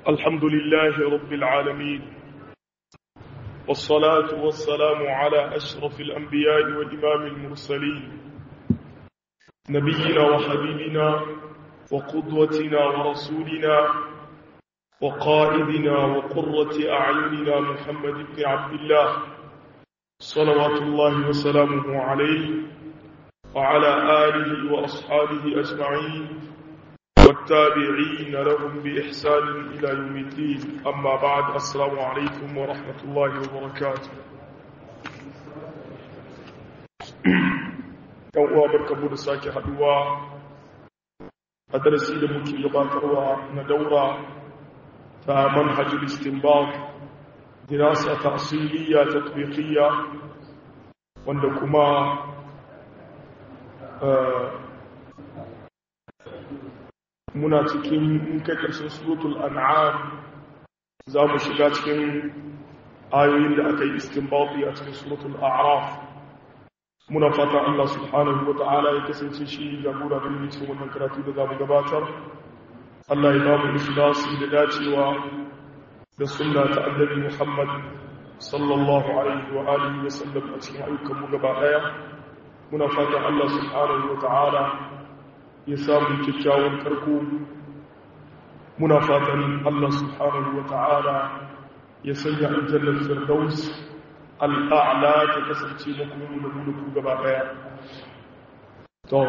الحمد لله رب العالمين والصلاة والسلام على أشرف الأنبياء وإمام المرسلين نبينا وحبيبنا وقدوتنا ورسولنا وقائدنا وقرة أعيننا محمد بن عبد الله صلوات الله وسلامه عليه وعلى آله وأصحابه أجمعين والتابعين لهم بإحسان إلى يوم الدين أما بعد السلام عليكم ورحمة الله وبركاته uwa barkamu da sake haduwa a darasi da muke gabatarwa na daura ta manhajul istinbat dirasa ta'siliya tatbiqiyya wanda kuma muna cikin kai karshen suratul an'am za mu shiga cikin ayoyin da aka yi istinbati a cikin suratul a'raf muna fata Allah subhanahu wa ta'ala ya kasance shi jagora da yi cikin wannan karatu da za mu gabatar Allah ya ba mu ikhlasi da dacewa da sunna ta annabi Muhammad sallallahu alaihi wa alihi wa sallam a cikin ayyukan mu gaba daya muna fata Allah subhanahu wa ta'ala ya samu kyakkyawan karko muna fatan Allah subhanahu wa ta'ala ya sanya aljannar firdaus al'a'la ta kasance makomi da mu da ku gaba daya to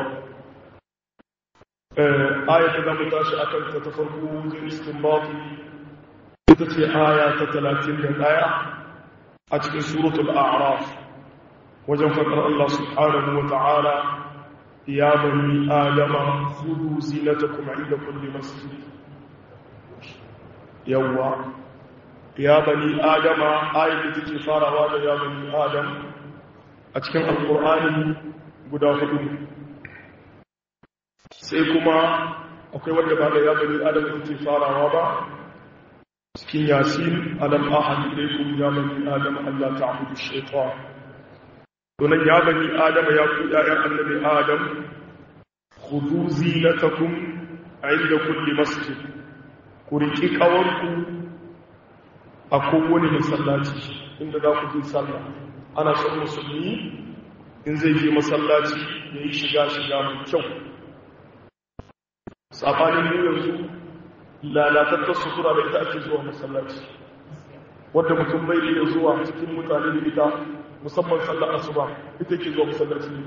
ayata da mu tashi akan ta ta farko zai istinbati ita ce aya ta 31 a cikin suratul a'raf wajen faɗar Allah subhanahu wa ta'ala ya bani adama khudu zinatakum inda kulli masjid yawwa ya bani adama ayat da take farawa da ya bani adam a cikin alqur'ani guda hudu sai kuma akwai wanda ba da ya bani adam take farawa ba cikin yasin alam ahad ilaykum ya bani adam alla ta'budu shaytan donan ya bani adam ya ku ƴaƴan annabi adam khudhu zinatakum inda kulli masjid ku riki kawarku a kowane masallaci inda za ku je sallah ana son musulmi in zai je masallaci ya yi shiga shiga mai kyau sabanin mu yanzu lalatattar sutura da ita ake zuwa masallaci wadda mutum bai iya zuwa cikin mutane da ita musamman sallar asuba ita ke zuwa masallaci ne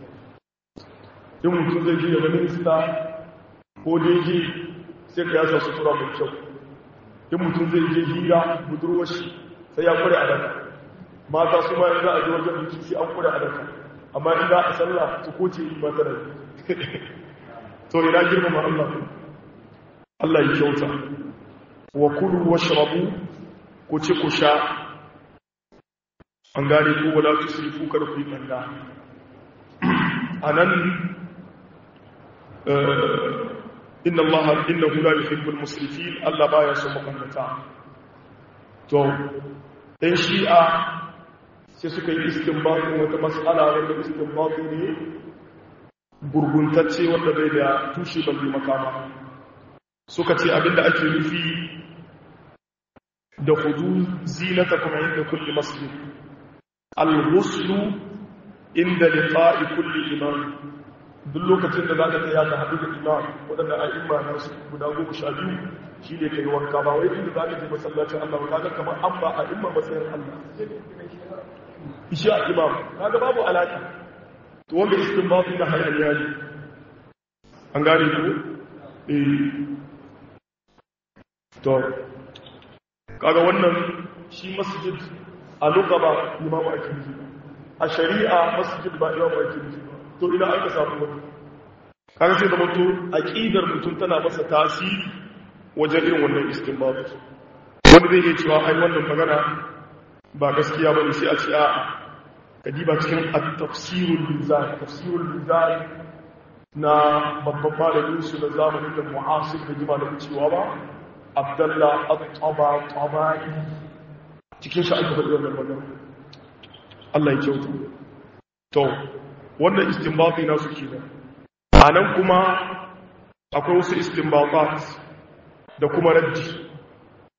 in mutum zai je daga minista ko daji sai ka yasa sutura mai kyau in mutum zai je hira budurwar shi sai ya kware a daka mata su ma in za a ji wajen biki sai an kware a daka amma in za a sallah su koce yi mata da to ina girmama Allah Allah ya kyauta wa kulu washrabu ku ci ku sha an gane ko wala tusrifu kar ku yi banda anan inna allaha innahu la yuhibbul musrifin Allah baya son makannata to dan shi'a sai suka yi istinbati wata mas'ala wanda istinbati ne gurguntacce wanda bai da tushe balle makama suka ce abinda ake nufi da hudu zinatakum inda kulli masjid al-ghuslu inda liqa'i kulli imam duk lokacin da zaka tsaya ka haɗu da imam wadanda a'imma na su guda goma sha biyu shine kai wanka ba wai inda zaka je masallacin Allah ka ga kamar an ba a'imma matsayin Allah isha imam kaga babu alaka to wanda istinbati da hayaniya ne an gane ku eh to kaga wannan shi masjid a lugaba imamu ake nufi a shari'a masjid ba imamu ake nufi to ina aka samu wani kaga sai da mutu aqidar mutum tana masa tasiri wajen irin wannan istinbat wanda zai iya cewa ai wannan magana ba gaskiya bane sai a ce a kadiba cikin at-tafsirul mizan tafsirul mizan na babban malamin su na zamanin da mu'asir da jima da cewa ba abdallah at-taba tabai cikin shi aka faɗi wannan magana Allah ya kyauta to wannan istinbati na su kenan anan kuma akwai wasu istinbatat da kuma raddi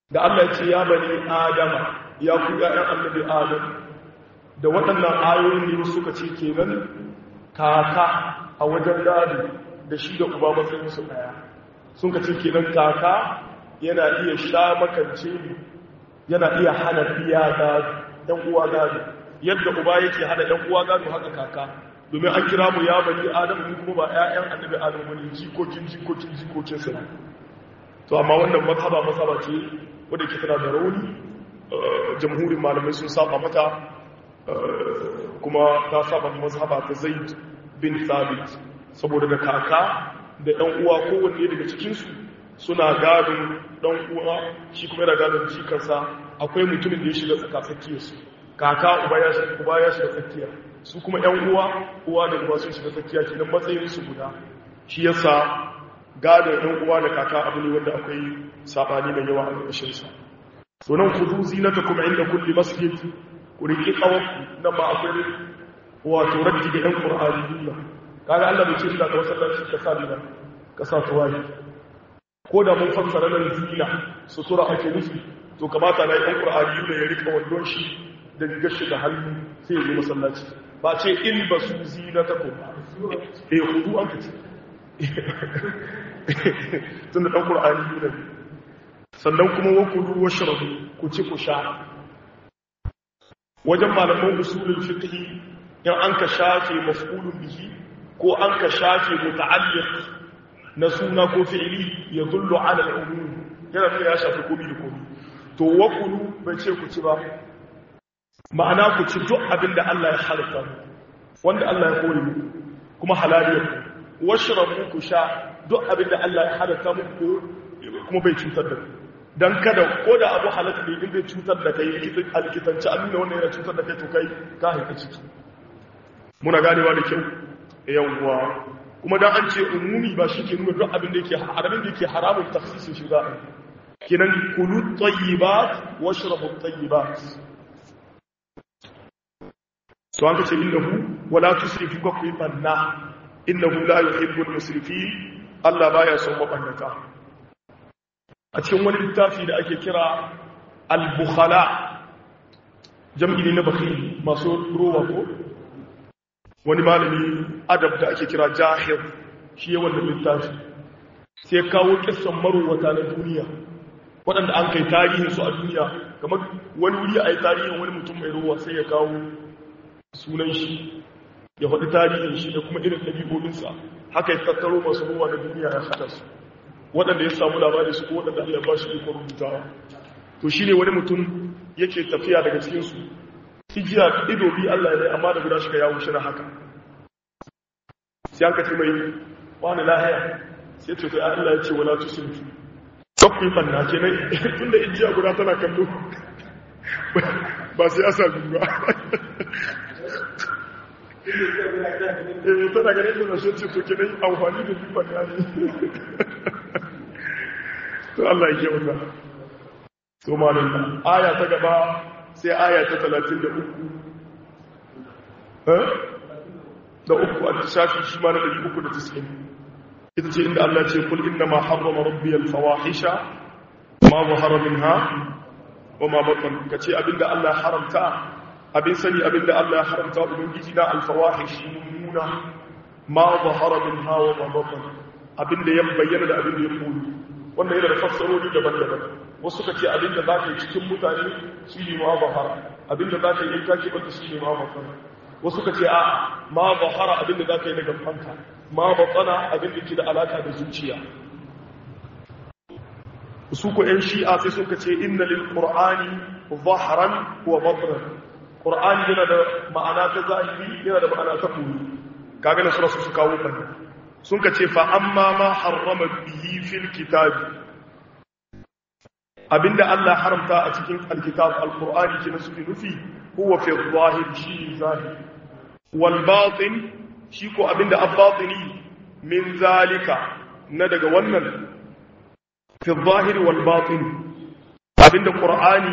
da Allah ya ce ya bani adama ya ku ya'yan annabi adam da waɗannan ayoyin ne suka ce kenan kaka a wajen gado da shi da uba matsayin su daya sun ka ce kenan kaka yana iya sha makance yana iya hana biya gado ɗan uwa gado yadda uba yake hana ɗan uwa gado haka kaka domin an kira mu ya bani adam mu kuma ba ƴaƴan annabi adam bane jikokin jikokin jikokin sa to amma wannan mazhaba mazhaba ce wadda ke tana da rauni jamhurin malamai sun saba mata kuma ta saba mazhaba ta zaid bin thabit saboda da kaka da ɗan uwa kowanne daga cikinsu suna gadon ɗan uwa shi kuma yana gadon jikarsa akwai mutumin da ya shiga tsakatsakiyarsu kaka uba ya shiga tsakiya su kuma ‘yan uwa uwa da uwa sun shiga tsakiya kenan matsayinsu guda shi yasa gadon ‘yan uwa da kaka abu ne wanda akwai saɓani mai yawa a ƙarshensa to nan ku zuzi na ta kuma inda kulli masjid ku riƙi ƙawarku nan ma akwai wato raddi ga ‘yan ƙur'ani duniya kaga Allah bai ce ina ka masallaci ka sa dina ka sa tuwaye ko da mun fassara nan zina sutura ake nufi to kamata na ‘yan ƙur'ani da ya riƙa wandon shi da rigar shi da hannu sai ya zo masallaci ba ce in ba su zina ta kuma eh hudu an fice tun da ɗan ƙur'ani ne sannan kuma wa kudu wa shirabu ku ci ku sha wajen malaman usulul fiqh in an ka shafe maf'ulun bihi ko an ka shafe muta'alliq na suna ko fi'ili ya dullu ala al-umum yana nuna ya shafi komi da komi to wa kulu bai ce ku ci ba ma'ana ku ci duk abin da Allah ya halitta wanda Allah ya kore muku kuma halaliyar ku washrabu ku sha duk abin da Allah ya halitta muku kuma bai cutar da ku dan kada ko da abu halatta ne in bai cutar da kai alkitanci an nuna wannan yana cutar da kai to kai ka haifa ciki muna ganewa da kyau yawwa kuma dan an ce umumi ba shi ke nuna duk abin da yake haramin da yake haramun tafsirin shi za a kenan kulu tayyibat washrabu tayyibat to an kace innahu wala tusrifu ka kuyi banna innahu la yuhibbul musrifin Allah baya son mabannata a cikin wani littafi da ake kira al-bukhala jam'i ne na bakhil masu ruwa ko wani malami adab da ake kira jahir shi ya wannan littafi sai kawo kissan marowata na duniya waɗanda an kai tarihinsu a duniya kamar wani wuri a yi tarihin wani mutum mai ruwa sai ya kawo sunan shi ya faɗi tarihin shi da kuma irin ɗabi'o'insa haka ya tattaro masu ruwa na duniya ya haɗa su waɗanda ya samu labari su ko waɗanda Allah ba shi ikon rubutawa to shi ne wani mutum yake tafiya daga cikinsu hijiya ido bi Allah ne amma da guda shi ka yawo shi na haka sai an kace mai wani lahiya sai ce to Allah ya ce wala tusrifu kakkun banna kenan tunda ijiya guda tana kallo ba sai asa ba eh tana ganin da shi ce to kenan amfani da bi banna ne to Allah ya yi wannan to malam aya ta gaba sai aya ta talatin da uku da uku a shafi shi ma na ɗari uku da tiskin ita ce inda Allah ce kul inna ma harrama rabbi alfawahisha ma zahara minha wa ma batan kace abinda Allah haramta abin sani abinda Allah haramta ubangiji na alfawahish mummuna ma zahara minha wa ma batan abinda ya bayyana da abinda ya koyi wannan yana da fassarori daban-daban wasu ka ce abinda za ka yi cikin mutane shi ne ma bahara abinda za ka yi in kake bata shi ne ma bahara wasu ka ce a ma bahara abinda za ka yi daga fanka ma batsana abinda ke da alaka da zuciya su ko yan shi'a sai suka ce inna lil qur'ani zahran wa batran qur'ani yana da ma'ana ta zahiri yana da ma'ana ta koyi kaga na sura su kawo kan sun ka ce fa amma ma harrama bihi fil kitabi abinda Allah haramta a cikin alkitab alqur'ani ke nasu nufi huwa fi zahir shi zahir wal batin shi ko abinda abbatini min zalika na daga wannan fi zahir wal batin abinda qur'ani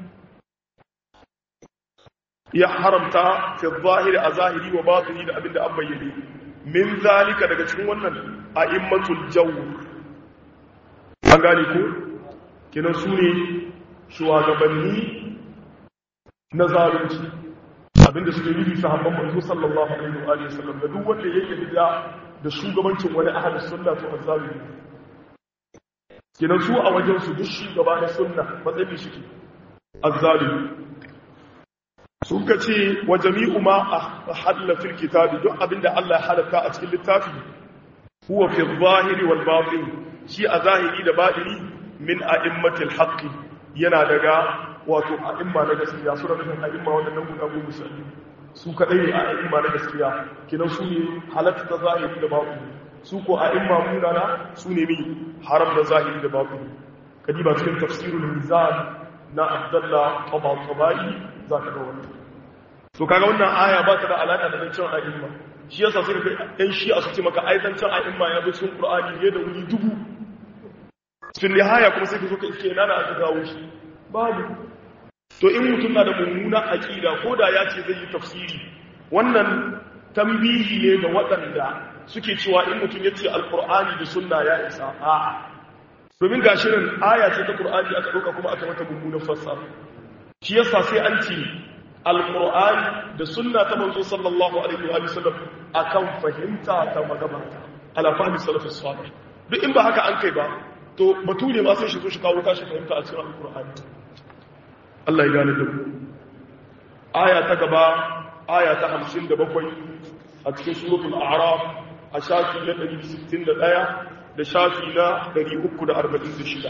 ya haramta fi zahir a zahiri wa batini da abinda an bayyane min zalika daga cikin wannan a'immatul jawr an gane ko kenan su ne shugabanni na zalunci abinda suke nufi sahabban manzo sallallahu alaihi wa alihi wasallam da duk wanda yake bid'a da shugabancin wani ahli sunna to azzalimi kenan su a wajen su duk shugaba na sunna matsayin shi azzalimi sun ka ce wa jami'u ma ahalla fil kitabi duk abinda Allah ya halatta a cikin littafi huwa fi zahiri wal batin shi a zahiri da batini min a'immatil haqqi yana daga wato a'imma na gaskiya su da nufin a'imma wadannan guda goma sha su kadai ne a'imma na gaskiya kinan su ne halatta ta zahiri da batini su ko a'imma munana su ne mi haram da zahiri da batini kadiba cikin tafsirul mizan na abdullah tabai za ka ga wannan to kaga wannan aya ba ta da alaka da zancen a'imma shi yasa sai ka ɗan shi a su ce maka ai zancen a'imma ya bi cikin qur'ani ne da wuri dubu cikin nihaya kuma sai ka zo ka iske ina na aka gawo shi babu to in mutum na da mummuna aqida ko da ya ce zai yi tafsiri wannan tambihi ne ga waɗanda suke cewa in mutum ya ce alqur'ani da sunna ya isa a'a domin gashi nan aya ce ta qur'ani aka ɗauka kuma aka mata mummunan fassara shi yasa sai an ce alqur'ani da sunna ta manzo sallallahu alaihi wa sallam akan fahimta ta magabata ala fahmi salafus salih duk in ba haka an kai ba to bature ma sai shi zo shi kawo tashi fahimta a cikin alqur'ani Allah ya gane da mu aya ta gaba aya ta 57 a cikin suratul a'raf a shafi na 161 da shafi na 346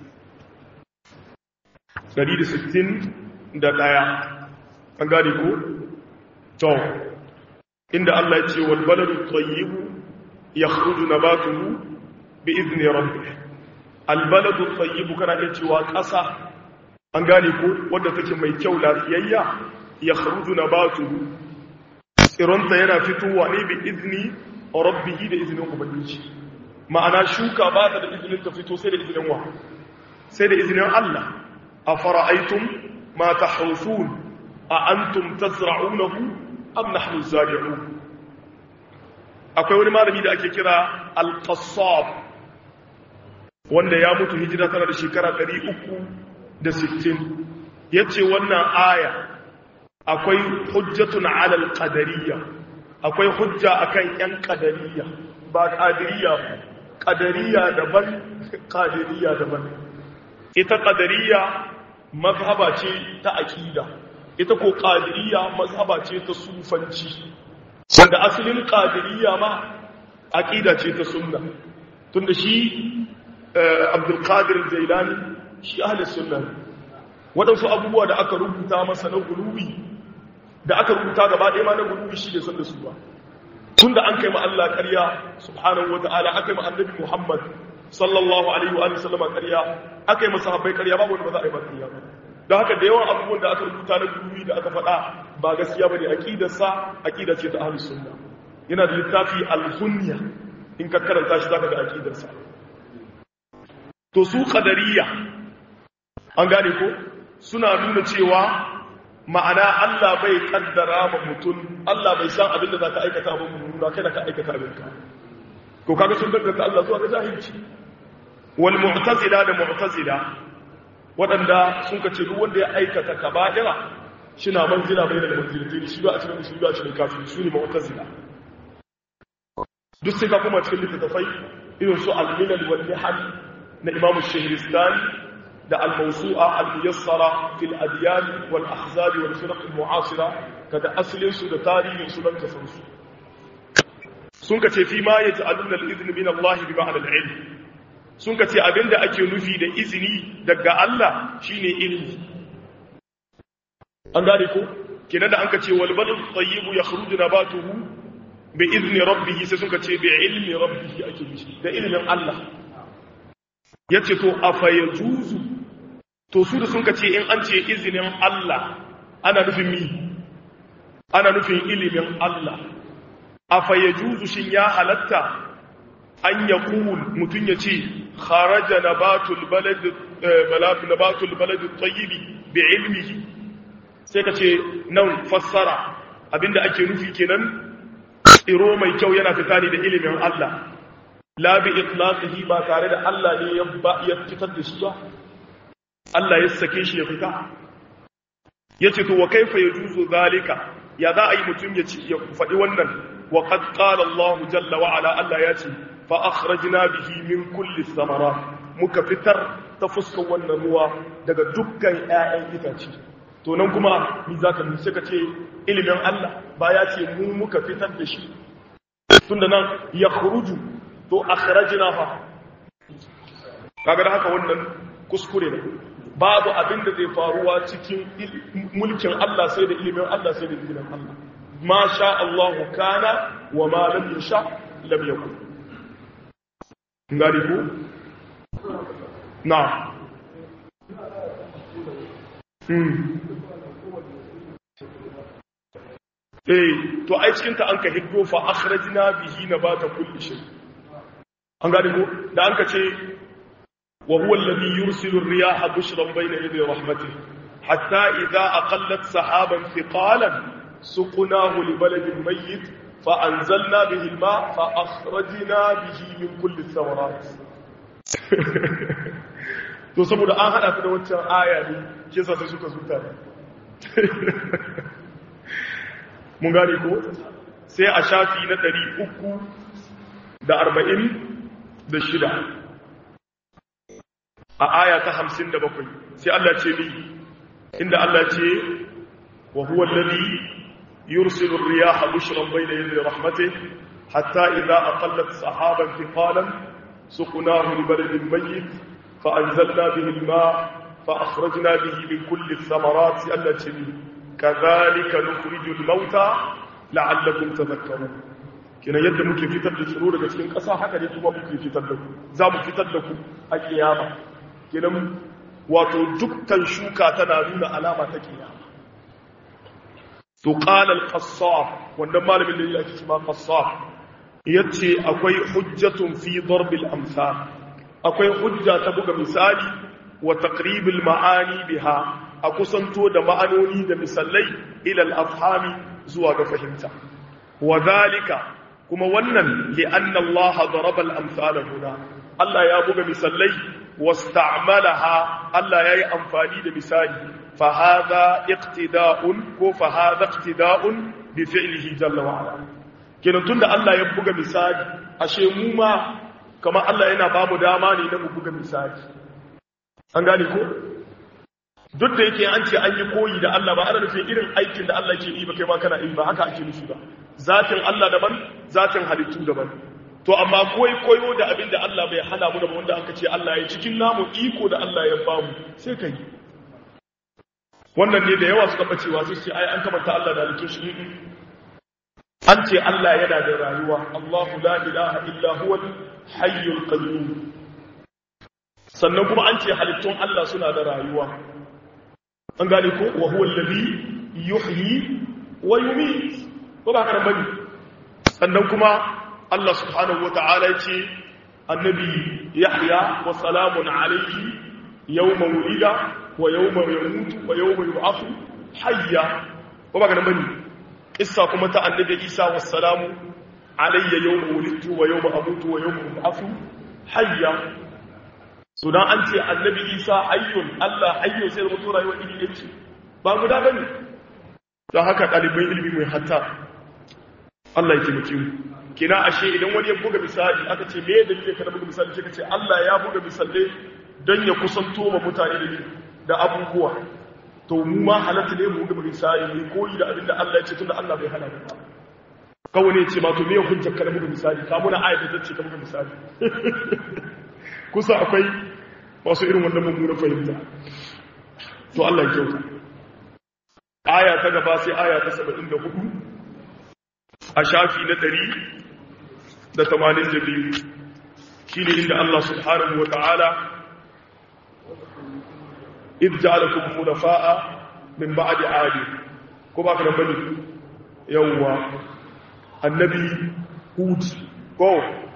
161 an gane ko to inda Allah ya ce wal baladu tayyibu yakhruju nabatuhu bi izni rabbih al baladu tayyibu kana iya cewa ƙasa an gane ko wanda take mai kyau lafiyayya yakhruju nabatuhu tsironta yana fitowa ne bi izni rabbih da izinin ubangiji ma'ana shuka ba ta da izinin ta fito sai da izinin wa sai da izinin Allah afara'aytum ma tahrusun a antum tazra'unahu am nahnu zari'un akwai wani malami da ake kira al-qassab wanda ya mutu hijira tana da shekara 360 yace wannan aya akwai hujjatun 'ala al-qadariyya akwai hujja akan yan qadariyya ba qadiriyya qadariyya daban qadiriyya daban ita qadariyya mazhaba ce ta aqida ita ko ƙadiriya mazhaba ce ta sufanci wanda asalin ƙadiriya ma aƙida ce ta sunna tunda shi abdulkadir zailani shi ahalis sunna waɗansu abubuwa da aka rubuta masa na gulubi da aka rubuta gaba ɗaya ma na gulubi shi ne son da su ba tunda an kai ma Allah ƙarya subhanahu wa ta'ala aka yi ma annabi Muhammad sallallahu alaihi wa sallama ƙarya aka yi masa habbai ƙarya babu wanda ba za a yi ba ƙarya ba da haka da yawan abubuwan da aka rubuta na gurumi da aka faɗa ba gaskiya ba ne aƙidarsa aƙida ce ta ahlus sunna yana da littafi al-hunya in ka karanta shi zaka ga aƙidarsa to su qadariyya an gane ko suna nuna cewa ma'ana Allah bai kaddara ma mutum Allah bai san abin da zaka aikata ba mu kai da ka aikata abin ka ko kaga sun danganta Allah zuwa ga jahilci wal mu'tazila da mu'tazila waɗanda sun ka ce duk wanda ya aikata kaba'ira shina manzila bai da manzilatai shi ba a cikin shi ba a cikin kafin su ne mu'tazila duk sai ka kuma cikin littattafai irin su al-milal wal nihal na Imam Shahristani da al-mawsu'a al-muyassara fil adyan wal ahzab wal firq al-mu'asira kada aslin su da tarihin su dan kasan su sun ka ce fi ma yaj'aluna al-idhn min Allah bi ma'na al-ilm sun ka ce abinda ake nufi da izini daga Allah shine ilimi an gane ko kenan da an ka ce wal balad tayyibu yakhruju nabatuhu bi izni rabbih sai sun ka ce bi ilmi rabbih ake nufi da ilimin Allah yace to afa yajuzu to su da sun ka ce in an ce izinin Allah ana nufin mi ana nufin ilimin Allah afa yajuzu shin ya halatta an yaqul mutun yace kharaja nabatul balad balad nabatul balad at-tayyib bi'ilmihi sai kace nan fassara abinda ake nufi kenan tsiro mai kyau yana fita ne da ilimin Allah la bi itlaqihi ba tare da Allah ne ya ya fitar da shi ba Allah ya sake shi ya fita yace to wa kaifa yajuzu zalika ya za a yi mutum ya ci ya faɗi wannan wa qad qala Allah jalla wa ala Allah ya ce fa akhrajna bihi min kulli thamarat muka fitar ta fuskar wannan ruwa daga dukkan ƴaƴan itace to nan kuma ni zaka ni sai ka ce ilimin Allah ba ya ce mu muka fitar da shi tunda nan ya khuruju to akhrajna fa kaga da haka wannan kuskure ne babu abin da zai faruwa cikin mulkin Allah sai da ilimin Allah sai da ilimin Allah ma sha Allah kana wa ma lam yasha lam yakun ngari ku na hmm eh to ai cikin ta an ka hiddo fa akhrajna bihi nabata kulli shay an gane ko da an ka ce وهو الذي يرسل الرياح بشرا بين يدي رحمته حتى إذا أقلت سحابا ثقالا سقناه لبلد ميت فأنزلنا به الماء فأخرجنا به من كل الثمرات to saboda an hada ta da wancan aya ne ke sa sai suka zuta mun gane ko sai a shafi na 346 a aya ta hamsin da bakwai sai Allah ce ni inda Allah ce wa huwa alladhi yursilu ar-riyaha bushran bayna yaday rahmatih hatta idha aqallat sahaban thiqalan suqnahu li baladin mayyit fa anzalna bihi al-ma' fa akhrajna bihi min kulli ath-thamarati allati kadhalika nukhriju al-mauta la'allakum tadhakkarun kina yadda muke fitar da tsiro daga cikin ƙasa haka ne kuma muke fitar da ku za mu fitar da ku a kiyama kenan wato dukkan shuka tana nuna alama ta kiyama to qala al-qassar wannan malamin da yake cewa qassar yace akwai hujjatun fi darb al-amsal akwai hujja ta buga misali wa taqrib al-ma'ani biha a kusanto da ma'anoni da misalai ila al-afhami zuwa ga fahimta wa dhalika kuma wannan li anna Allah daraba al-amsal huna Allah ya buga misalai واستعملها الله ياي امفاني da misali fa hadha iqtida'un ko fa hadha iqtida'un bi fi'lihi jalla wa ala kenan tunda Allah ya buga misali ashe mu ma kamar Allah yana ba mu dama ne na mu buga misali an gane ko duk da yake an ce an yi koyi da Allah ba ana nufin irin aikin da Allah ke yi ba kai ma kana yi ba haka ake nufi ba zatin Allah daban zatin halittu daban to amma koi koyo da abin da Allah bai hana mu da wanda aka ce Allah ya cikin namu iko da Allah ya bamu sai kai wannan ne da yawa suka bacewa sai ce ai an kamanta Allah da halittun shi an ce Allah yana da rayuwa Allahu la ilaha illa huwa hayyul qayyum sannan kuma an ce halittun Allah suna da rayuwa an gane ko wa huwa alladhi yuhyi wa yumiit ko ba haka bane sannan kuma Allah subhanahu wa ta'ala ce annabi Yahya wa salamun alayhi yawma wulida wa yawma yamutu wa yawma yub'athu hayya ko ba ga nan bane kissa kuma ta annabi Isa wa salamu alayya yawma wulidtu wa yawma amutu wa yawma yub'athu hayya so dan an ce annabi Isa hayyun Allah hayyun sai da mutu rayuwa iri yace ba guda bane don haka ɗaliban ilimi mai hatta Allah ya taimake mu kina ashe idan wani ya buga misali aka ce me dalilin ka da buga misali sai ka ce Allah ya buga misalai don ya kusanto ma mutane da da abubuwa to mu ma halatta ne mu buga misali ne koyi da abin da Allah ya ce tunda Allah bai hana ba kawai ne ce ma to me hujjar ka da buga misali ka muna ayat da ce ka buga misali kusa akwai masu irin wannan mummunan fahimta to Allah ya kyauta aya ta gaba sai aya ta 74 a shafi na ɗari da tamanin da biyu shi ne inda Allah subhanahu wa ta'ala idja'alakum khulafa'a min ba'di 'adi ko ba ka bane yawwa annabi hud ko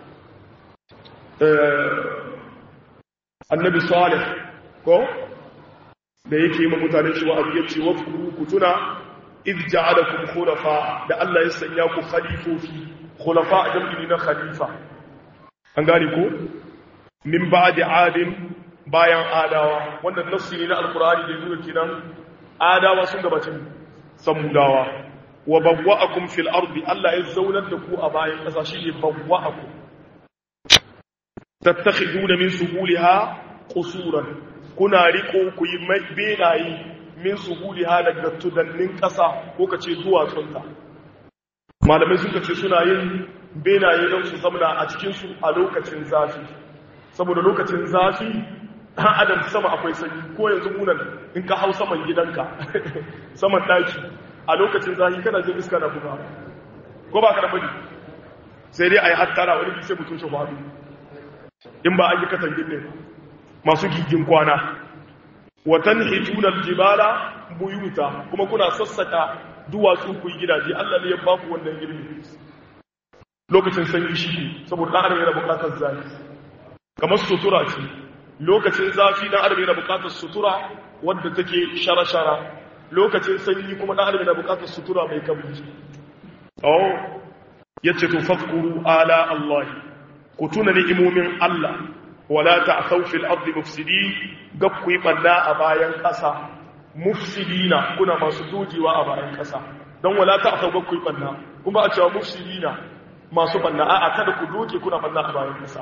annabi salih ko da yake yi mutane cewa abu yace wa ku tuna idh ja'alakum khulafa da Allah ya sanya ku khalifofi khulafa jam'i na khalifa an gane ko min ba'di adin bayan adawa wanda nassi ne na alkur'ani da zuwa kenan adawa sun gabatin samudawa wa bawwa'akum fil ardi Allah ya zaunar da ku a bayan ƙasa shine bawwa'akum tattakhiduna min suhuliha qusuran kuna riko ku yi benaye min suhuliha daga tudannin ƙasa ko kace duwatsunta malamai sun kace suna yin benaye don su zamana a cikin su a lokacin zafi saboda lokacin zafi ɗan adam sama akwai sanyi ko yanzu munan in ka hau saman gidanka saman ɗaki a lokacin zafi kana jin iska na buga ko ba ka da bari sai dai a yi hattara wani bisai mutum shi faɗo in ba an yi katangin ne masu gigin kwana watan hitunar jibala buyuta kuma kuna sassaka duwatsu ku yi gidaje allah ne ya baku wannan girbi lokacin sanyi shi saboda ɗan adam yana buƙatar zafi kamar sutura ce lokacin zafi dan adam yana bukatar sutura wadda take shara-shara lokacin sanyi kuma dan adam yana bukatar sutura mai kabri oh yace to fadkuru ala allah ku tuna ni'imomin allah wala ta'thaw fil ardi mufsidin gab ku yi banna a bayan kasa mufsidina kuna masu dojewa a bayan kasa dan wala ta'thaw gab ku yi banna kuma a cewa mufsidina masu banna a'a kada ku doke kuna banna a bayan kasa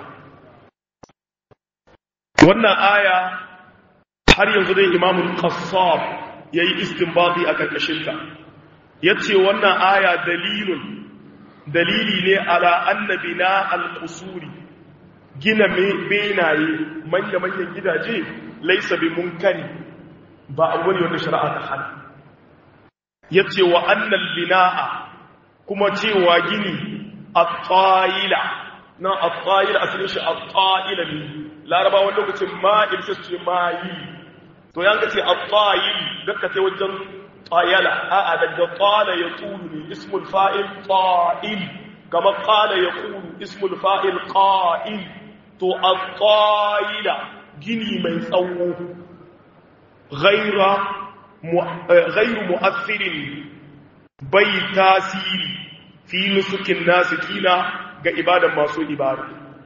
wannan aya har yanzu dai imamun qassab yayi istinbati a karkashinta yace wannan aya dalilun dalili ne ala annabina al-qusuri gina benaye manya manyan gidaje laysa bi munkari ba abu ne wanda shari'a ta hana yace wa annal binaa kuma cewa gini at-tayila na at-tayila asalin shi at-tayila ne laraba wani lokacin ma'il sai ce mayi to yan ka ce at-tayil dakka ce wajen tayala a'a daga qala yaqulu ne ismul fa'il ta'il kama qala yaqulu ismul fa'il qa'il to at-tayila gini mai tsawo ghaira ghairu mu'athirin bai tasiri fi nusukin nasikina ga ibadan masu ibada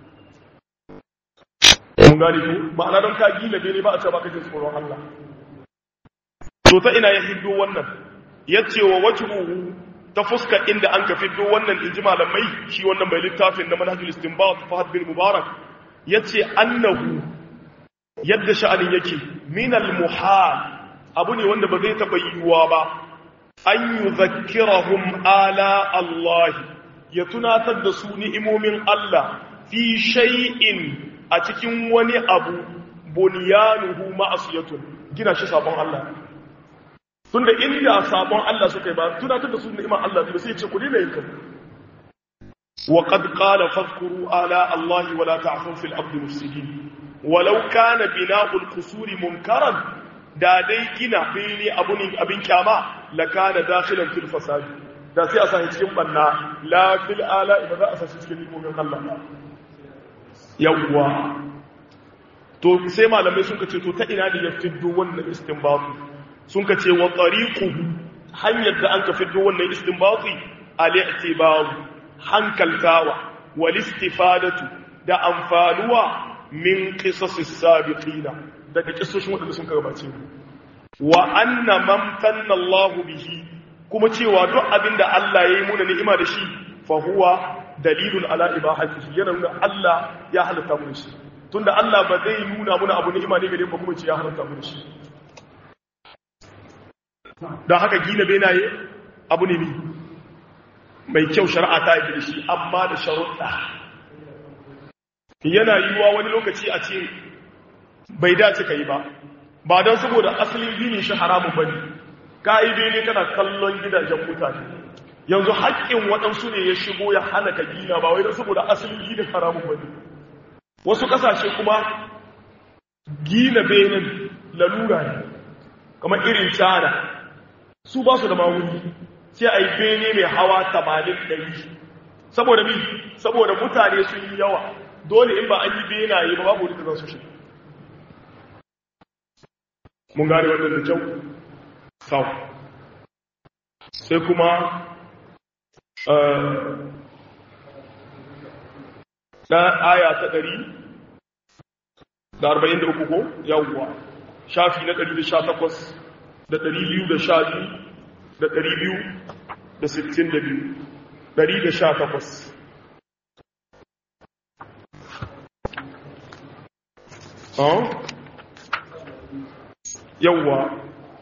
mun gane ko ma'ana don ka gina bene ba a ce ba kake tsoron Allah to ta ina ya hiddo wannan yace wa wajhuhu ta fuska inda an ka fiddo wannan inji malamai shi wannan mai littafin na manhajul istinbat fahad bin mubarak yace annahu yadda sha'anin yake min al muhal abu ne wanda ba zai taba yiwuwa ba an yuzakkirahum ala Allah ya tunatar da su ni'imomin Allah fi shay'in a cikin wani abu bunyanuhu ma'asiyatun gina shi sabon Allah tunda inda sabon Allah suka yi ba tunatar da su ni'imar Allah ba sai ce ku dina yin kan wa qad qala fadhkuru ala Allah wa la ta'fu fil ardi mufsidin walau kana bina'ul qusuri munkaran da dai gina fili abu ne abin kyama la kana dakhilan fil fasad da sai a sa cikin banna la fil ala ba za a sa cikin ni'imomin Allah yawwa to sai malamai sun kace to ta ina ne ya fiddo wannan istinbatu sun kace wa tariquhu hanyar da an ka fiddo wannan istinbati al-i'tibar hankaltawa wal istifadatu da amfanuwa min qisasis sabiqina daga kissoshin wadanda sun gabace wa anna man tanna Allah bihi kuma cewa duk abinda Allah yayi muna ni'ima da shi fa huwa dalilun ala ibahatihi yana nuna Allah ya halatta mu shi tunda Allah ba zai nuna muna abu ni'ima ne gare mu kuma ce ya halatta mu shi dan haka gina benaye abu ne mai kyau shari'a ta yi da shi amma da sharuɗa yana yiwuwa wani lokaci a ce bai dace ka yi ba ba don saboda asalin gini shi haramun bane ka yi bene kana kallon gidajen mutane yanzu haƙƙin waɗansu ne ya shigo ya hana ka gina ba wai don saboda asalin gina haramun bane wasu ƙasashe kuma gina benin lalura ne kamar irin cana su ba su da mawuni sai a yi bene mai hawa tamanin ɗari saboda mi saboda mutane sun yi yawa dole in ba an yi benaye ba babu wani za su shi mun gane wannan da kyau sau sai kuma na aya ta ɗari da arba'in da uku ko yawwa shafi na ɗari da sha takwas da ɗari biyu da sha biyu da ɗari biyu da sittin da biyu ɗari da sha takwas yawwa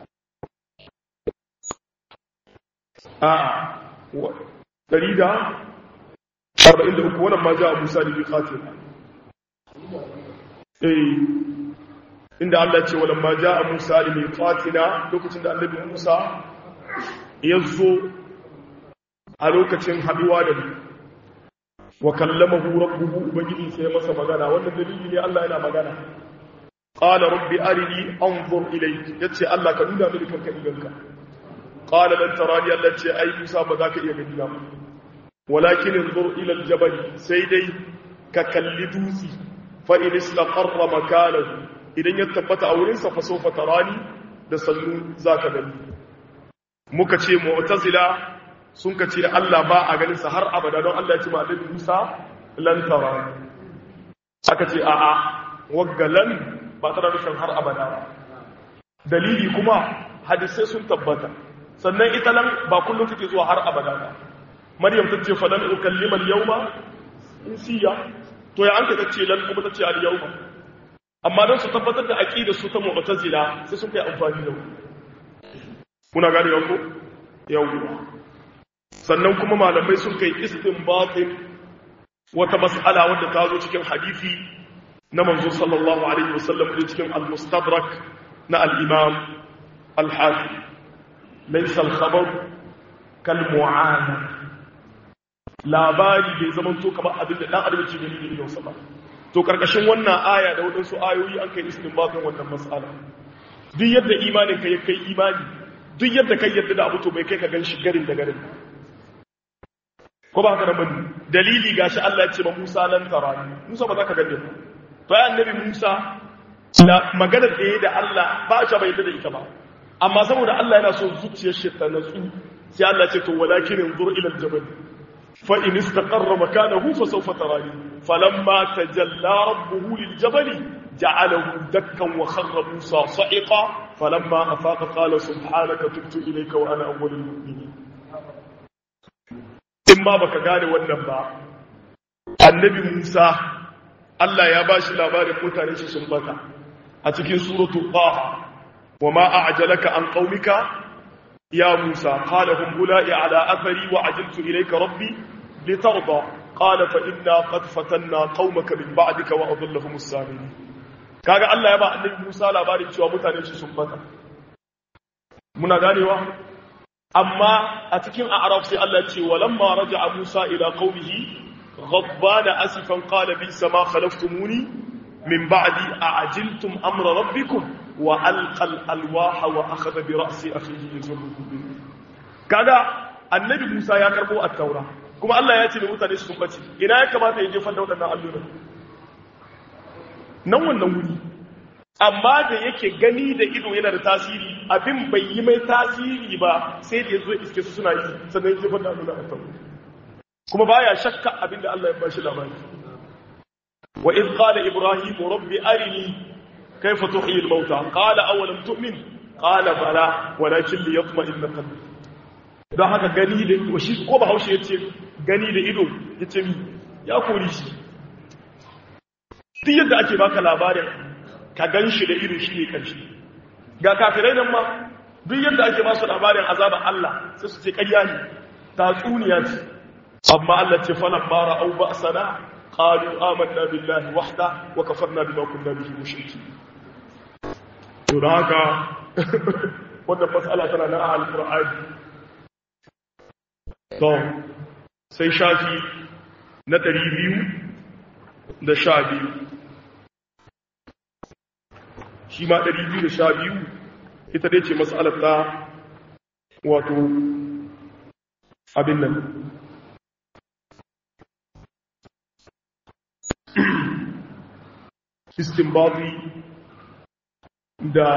a ɗari da arba'in da uku wannan ma ja abu sa da bi khatim eh inda Allah ce walan ma ja Musa li miqatina lokacin da annabi Musa ya zo a lokacin haduwa da mu wa kallamahu rabbuhu ubangiji sai ya masa magana wannan dalili ne Allah yana magana qala rabbi arini anzur ilayk yace Allah ka nuna mini kanka idanka qala lan tarani Allah ce ai Musa ba za ka iya gani ba walakin anzur ila aljabal sai dai ka kalli dutsi fa in istaqarra makanahu idan ya tabbata a wurin sa fa sawfa tarani da sannu zaka gani muka ce mu'tazila sun ka ce Allah ba a ganin sa har abada don Allah ya ce ma Annabi Musa lan tarani aka ce a'a waggalan ba tana nufin har abada ba dalili kuma hadisai sun tabbata sannan ita nan ba kullum take zuwa har abada ba maryam ta ce falan ukallima al-yawma insiya to ya an ta ce lan kuma ta ce al-yawma amma don su tabbatar da aqidar su ta mu'tazila sai sun kai amfani da kuna gane yanku yawwa sannan kuma malamai sun kai istinbatin wata mas'ala wadda ta zo cikin hadisi na manzo sallallahu alaihi wasallam da cikin al-mustadrak na al-imam al-hakim laysa al-khabar kal mu'ana labari bai zama to kamar abin da dan adam ke gani da idonsa ba to karkashin wannan aya da wadansu ayoyi an kai istinbatin wannan mas'ala duk yadda imanin ka ya kai imani duk yadda kai yadda da abu to bai kai ka gan shi garin da garin ko ba haka nan bane dalili gashi Allah ya ce ma Musa lan tarani Musa ba za ka gane ba to ya annabi Musa na maganar da yayi da Allah ba shi bai yadda da ita ba amma saboda Allah yana so zuciyar shi ta natsu sai Allah ya ce to walakin inzur ila al-jabal fa in istaqarra makanahu fa sawfa tarani falamma tajalla rabbuhu lil-jabali ja'alahu dakkan wa kharra Musa sa'iqa falamma afaqa qala subhanaka tubtu ilayka wa ana awwalul mu'minin in ba baka gane wannan ba annabi Musa Allah ya bashi labarin mutane shi sun bata a cikin suratul qaha wama a'jalaka an qaumika ya Musa qala hum ula'i ala athari wa ajiltu ilayka rabbi litarda qala fa inna qad fatanna qaumaka min ba'dika wa adallahum as-samin kaga Allah ya ba annabi Musa labarin cewa mutane shi sun bata muna ganewa amma a cikin a'raf sai Allah ce walamma raja'a Musa ila qaumihi ghadbana asifan qala bi sama khalaftumuni min ba'di a'jiltum amra rabbikum wa alqa alwaha wa akhadha bi ra'si akhihi yazurruhu bi kaga annabi Musa ya karbo at-taura kuma Allah ya ce da mutane su bace ina ya kamata ya jefar da wadannan alluran nan wannan wuri amma da yake gani da ido yana da tasiri abin bai yi mai tasiri ba sai da ya zo iske su suna yi sannan ya jefar da nuna a tauri kuma baya shakka abin da Allah ya bashi labari wa iz qala ibrahim rabbi arini kayfa tuhyi al-mauta qala awalam tu'min qala bala walakin liyatma'inna qalbi don haka gani da ido shi ko bahaushe yace gani da ido yace mi ya kori shi duk yadda ake baka labarin ka gan shi da irin shi ne ƙarshe ga kafirai nan ma duk yadda ake masu labarin azaban Allah sai su ce ƙarya ne tatsuniya ce amma Allah ce falan mara au ba sana qalu amanna billahi wahda wa kafarna bima kunna bihi mushriki to da haka wannan mas'ala tana na al-Qur'ani to sai shafi na 200 da sha biyu shi ma 212 ita dai ce matsalar ta wato abin nan istinbati da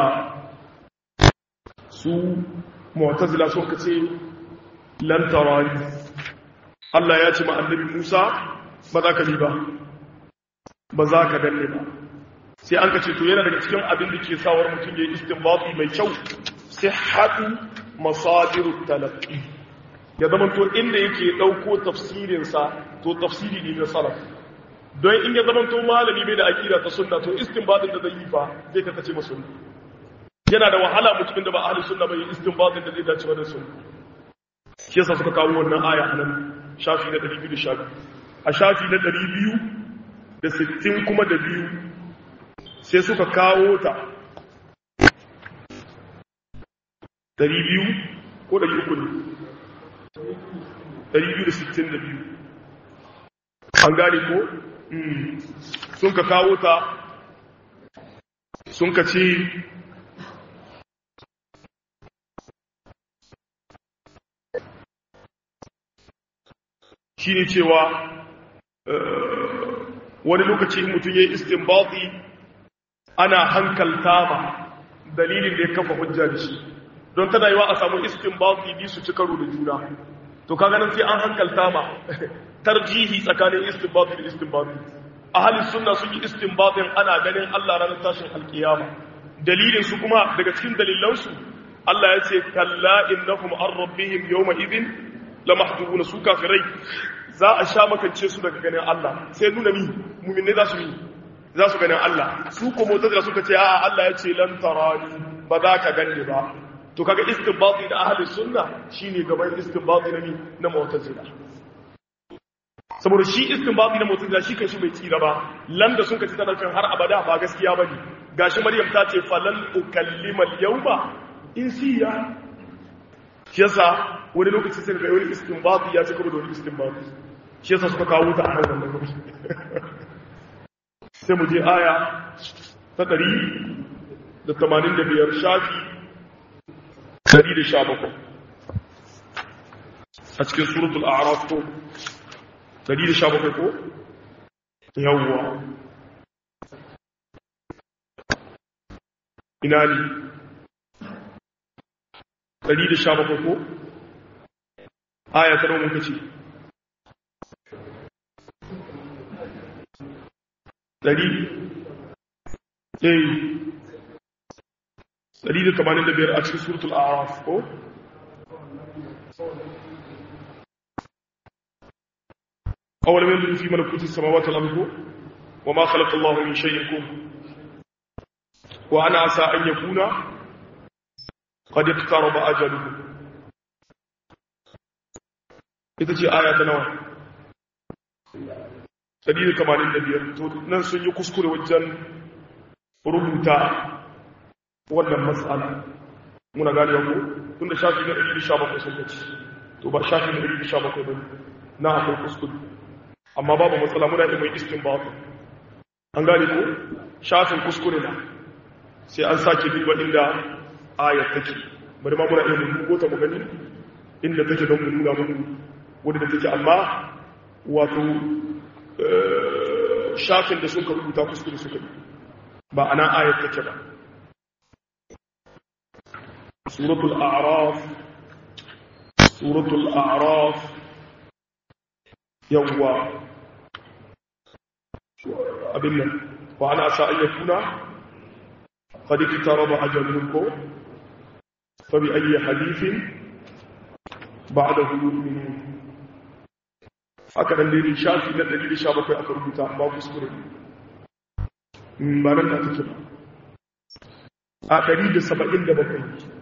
su mu'tazila sun kace lan tarani Allah ya ce ma annabi Musa ba za ka bi ba ba za ka danne ba sai an kace to yana daga cikin abin da ke sawar mutum yayi istinbati mai kyau sihhatu masadirut talaqqi ya zama to inda yake dauko tafsirin sa to tafsiri ne na salaf don in ya zama to malami bai da aqida ta sunna to istinbatin da zai yi fa zai ka tace masunna yana da wahala mutumin da ba ahli sunna bai istinbatin da zai dace da sunna shi yasa suka kawo wannan aya anan shafi na 212 a shafi na 260 kuma da biyu sai suka kawo ta 200 ko 300 ne 262 an gane ko sun ka kawo ta sun ka ce shi ne cewa wani lokaci mutum ya yi istinbati ana hankalta ma dalilin da ya kafa hujja da shi don tana yi wa a samu istinbati bi su ci karo da juna to kaga nan sai an hankalta ma tarjihi tsakanin istinbati da istinbati ahalin sunna sun yi istinbatin ana ganin Allah ranar tashin alkiyama dalilin su kuma daga cikin dalilansu Allah ya ce kalla innahum an rabbihim yawma idin la mahdubuna su kafirai za a sha makance su daga ganin Allah sai nuna mi mu'minai za su yi za su ganin Allah su ko mutazila suka ce a'a Allah ya ce lan tarani ba za ka ganni ba to kaga istinbati da ahli sunna shine gaban istinbati na mi na mu'tazila saboda shi istinbati na mu'tazila shi kanshi bai tsira ba lan da sun kace tana kan har abada ba gaskiya bane gashi maryam ta ce falan ukallima al-yawma insiya shi yasa wani lokaci sai ga wani istinbati ya ce kuma da wani istinbati shi yasa suka kawo ta a nan wannan lokaci sai mu je aya ta ɗari da tamanin da biyar shafi ɗari da sha bakwai a cikin suratul a'raf ko ɗari da sha bakwai ko yawwa ina ne ɗari da sha bakwai ko aya ta raunin kace ɗari ɗari ɗari da tamanin da biyar a cikin suratul araf ko awal min fi malakuti samawati wal ardi wa ma khalaqa Allahu min shay'in kum wa ana asa an yakuna qad iqtaraba ajaluhu ita ce aya ta nawa 185 to nan sun yi kuskure wajen rubuta wannan matsala muna gane yanku tun da shafi na 117 sun kaci to ba shafi na 117 ba na akwai kuskure amma babu matsala muna yi mai istin ba an gane ko shafin kuskure na sai an sake duba inda ayat take bari ma muna iya mun ta mu gani inda take don mu nuna mu wadda take amma wato shafin da suka rubuta kuskure suka yi ba ana ayat take ba suratul a'raf suratul a'raf yawwa abin nan wa ana sa an yakuna qad iktaraba ajalukum fa bi ayyi hadithin ba'dahu yu'minun aka dan dai shafi na 117 aka rubuta ba kuskure ba nan da take ba a 177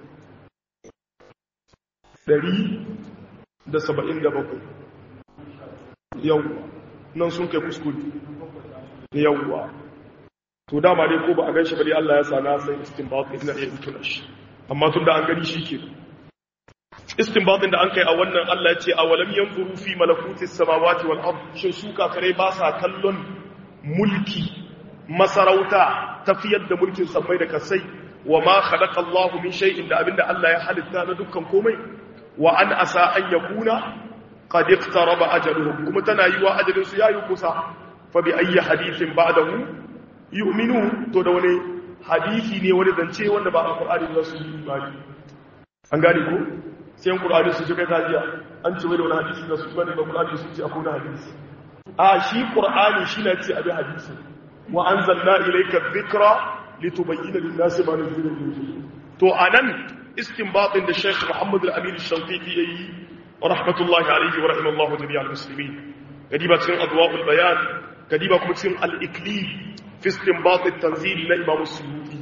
177 yawwa nan sun kai kuskure yawwa to dama dai ko ba a ganshi ba dai Allah ya sa na sai istinbat ina iya tuna shi amma tun da an gani shi ke istinbatin da an kai a wannan Allah ya ce a walam yanzuru fi malakuti samawati wal ard shin su kafirai ba sa kallon mulki masarauta tafiyar da mulkin sammai da kasai wa ma khalaqa Allahu min shay'in da abinda Allah ya halitta na dukkan komai wa an asa an yakuna qad iqtaraba ajaluhum kuma tana yi wa ajalin su yayi kusa fa bi ayyi hadithin ba'dahu yu'minu to da wani hadisi ne wani zance wanda ba alqur'ani ba su yi imani an gane ko sai Qur'ani su kai tajiya an ce wai da wani hadisi da su bane ba Qur'ani su ce akwai wani hadisi a shi Qur'ani shi na ce abin hadisi wa anzalna ilayka dhikra litubayyana lin-nasi ma nuzila ilayhim to anan istinbatin da Sheikh Muhammad al-Amin al-Shanqiti yayi rahmatullahi alayhi wa rahimallahu jami'al muslimin kadiba cikin adwa'ul bayan kadiba kuma cikin al-iklil fi istinbat at-tanzil na Imam Suyuti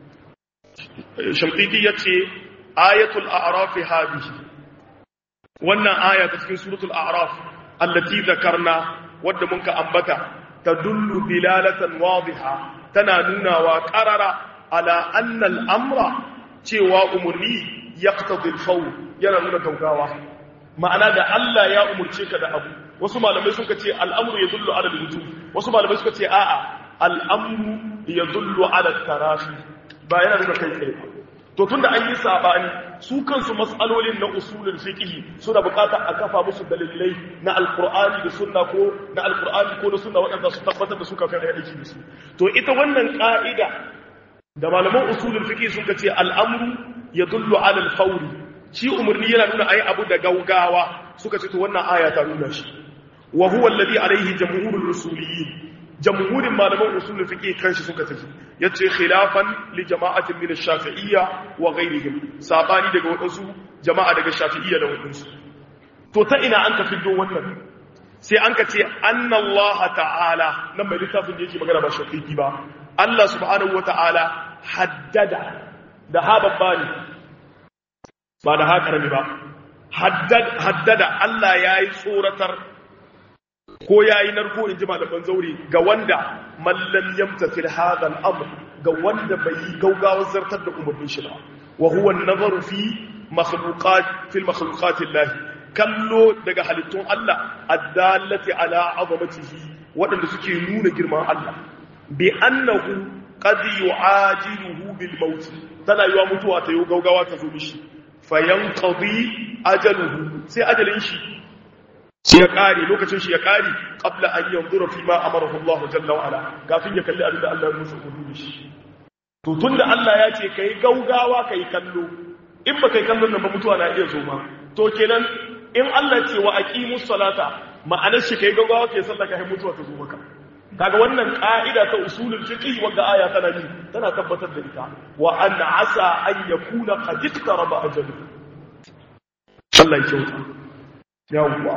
Shanqiti yace ayatul a'raf hadhihi wannan aya ta cikin suratul a'raf allati zakarna wadda muka ambata tadullu dilalatan wadiha tana nuna wa qarara ala anna al-amra cewa umurni yaqtadi al-fawl yana nuna gaugawa ma'ana da Allah ya umurce ka da abu wasu malamai suka ce al'amru yadullu ala al-wujub wasu malamai suka ce a'a al'amru yadullu ala al-tarafi ba yana nuna kai tsaye to tunda an yi sabani su kansu matsalolin na usulul fiqh suna bukata a kafa musu dalilai na alqur'ani da sunna ko na alqur'ani ko na sunna waɗanda su tabbatar da su kafin ayi aiki da su to ita wannan ka'ida da malaman usulul fiqh sun ce al'amru yadullu ala al-fawri shi umurni yana nuna ayi abu da gaugawa suka ce to wannan aya ta nuna shi wa huwa alladhi alayhi jamhurul usuliyyin jamhurin malaman usulul fiqh kanshi suka tafi yace khilafan li jama'atin min ash-shafi'iyya wa ghayrihim sabani daga wadansu jama'a daga shafi'iyya da wadansu to ta ina an ka fiddo wannan sai an ka ce anna Allah ta'ala nan mai littafin da yake magana ba shafi'i ba Allah subhanahu wata'ala haddada da ha babbani ba da ha karami ba haddada Allah yayi tsoratar ko ya yi narko in ji malaman zaure ga wanda mallam yamta fil hadal amr ga wanda bai yi gaugawar zartar da umarnin shi ba wa huwa nazaru fi makhluqat fil makhluqat Allah kallo daga halittun Allah addallati ala azamatihi wadanda suke nuna girman Allah bi annahu qad yu'ajiluhu bil maut tana yiwa mutuwa ta yi gaugawa ta zo mishi fayanqadi ajaluhu sai ajalin shi shi ya ƙari lokacin shi ya ƙari ƙabla an yanzura fi ma amarahu Allah jalla wa ala kafin ya kalli abinda Allah ya musu umarni shi to tunda Allah ya ce kai gaugawa kai kallo in ba kai kallon nan ba mutuwa na iya zo ma to kenan in Allah ce wa aqimus salata ma'anar shi kai gaugawa kai sallah kai mutuwa ta zo maka kaga wannan ka'ida ta usulul fiqh wanda aya tana yi tana tabbatar da ita wa an asa an yakuna qad iqtaraba ajalu Allah ya kyauta yawwa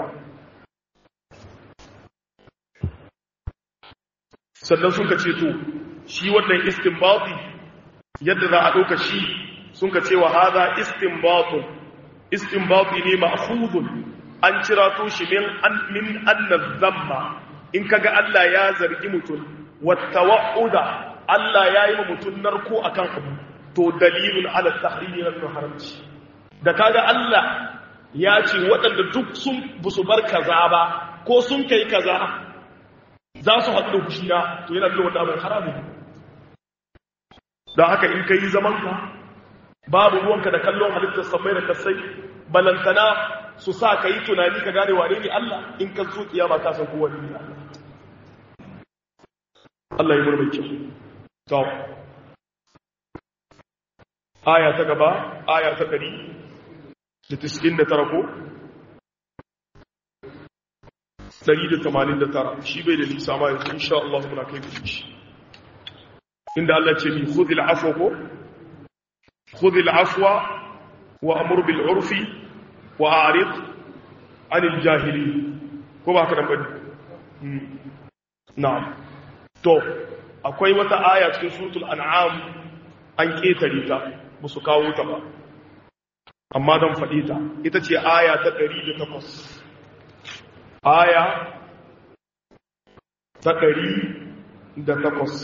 sannan sun ka ce to shi wannan istinbati yadda za a ɗauka shi sun ka ce wa haza istinbatun istinbati ne ma'khudun an cira to shi min an min annaz zamma in kaga Allah ya zargi mutum wattawa'uda Allah ya yi mutum narko akan abu to dalilun ala tahrimi na haramci da kaga Allah ya ce waɗanda duk sun busu bar kaza ba ko sun kai kaza za su haɗu da fushina to yana da wanda abin haramu don haka in ka yi zamanka babu ruwanka da kallon halittar samai da kasai balantana su sa ka yi tunani ka gane wane ne Allah in ka zo kiyama ka san kowa ne Allah Allah yi murmai kyau to aya ta gaba aya ta ɗari da tiskin da tara ko 189 shi bai da nisa ma yanzu insha Allah muna kai gudu shi inda Allah ce mi khudhil afwa ko khudhil afwa wa amur bil urfi wa a'rid anil jahili ko ba ka dan bane na'am to akwai wata aya cikin suratul an'am an ketare ta musu kawo ta ba amma don faɗi ta ita ce aya ta 108 aya ta ɗari da takwas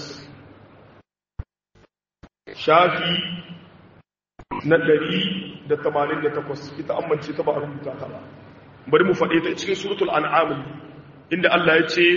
shafi na ɗari da tamanin da takwas ita amince ta ba a rubuta ta ba bari mu faɗe ta cikin suratul an'amun inda Allah ya ce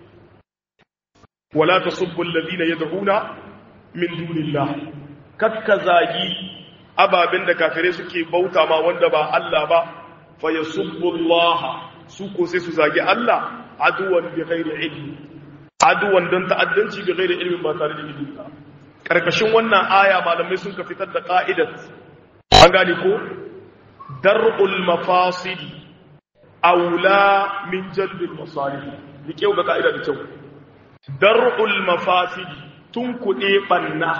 wala tasubbu alladhina yad'una min dunillah kakka zagi ababen da kafirai suke bauta ma wanda ba Allah ba fa yasubbu Allah su ko sai su zagi Allah aduwan bi ghairi ilmi aduwan don ta'addanci bi ghairi ilmin ba tare da ilimi ba karkashin wannan aya malamai sun ka fitar da qa'idat an gane ko dar'ul mafasidi aula min jalbil masalih rike ga ka'ida da kyau dar'ul mafasidi tun kuɗe ɓanna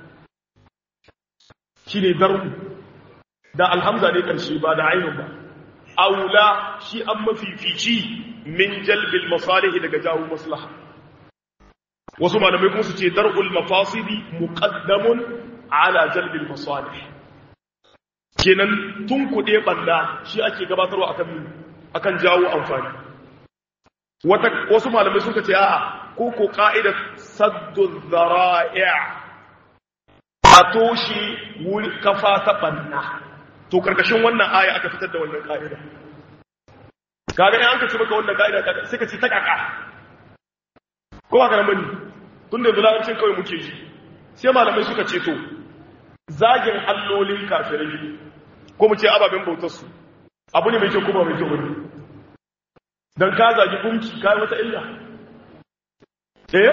shi ne dar'u da alhamza ne ƙarshe ba da ainihin ba aula shi an mafifici min jalbil masalihi daga jawo maslaha wasu malamai kuma su ce dar'ul mafasidi muqaddamun ala jalbil masalih kenan tun kuɗe ɓanna shi ake gabatarwa akan akan jawo amfani wata wasu malamai suka ce a'a ko ko ka'idar saddu zara'i' a toshe wuri kafa ta ɓanna to karkashin wannan aya aka fitar da wannan ka'ida kaga in an ka ce maka wannan ka'ida sai ka ce ta kaka ko ba ka nan bane tun da larabcin kawai muke ji sai malamai suka ce to zagin allolin kafirai ko mu ce ababen bautar su abu ne mai kyau ko ba mai kyau bane dan ka zagi gunki kai wata illa eh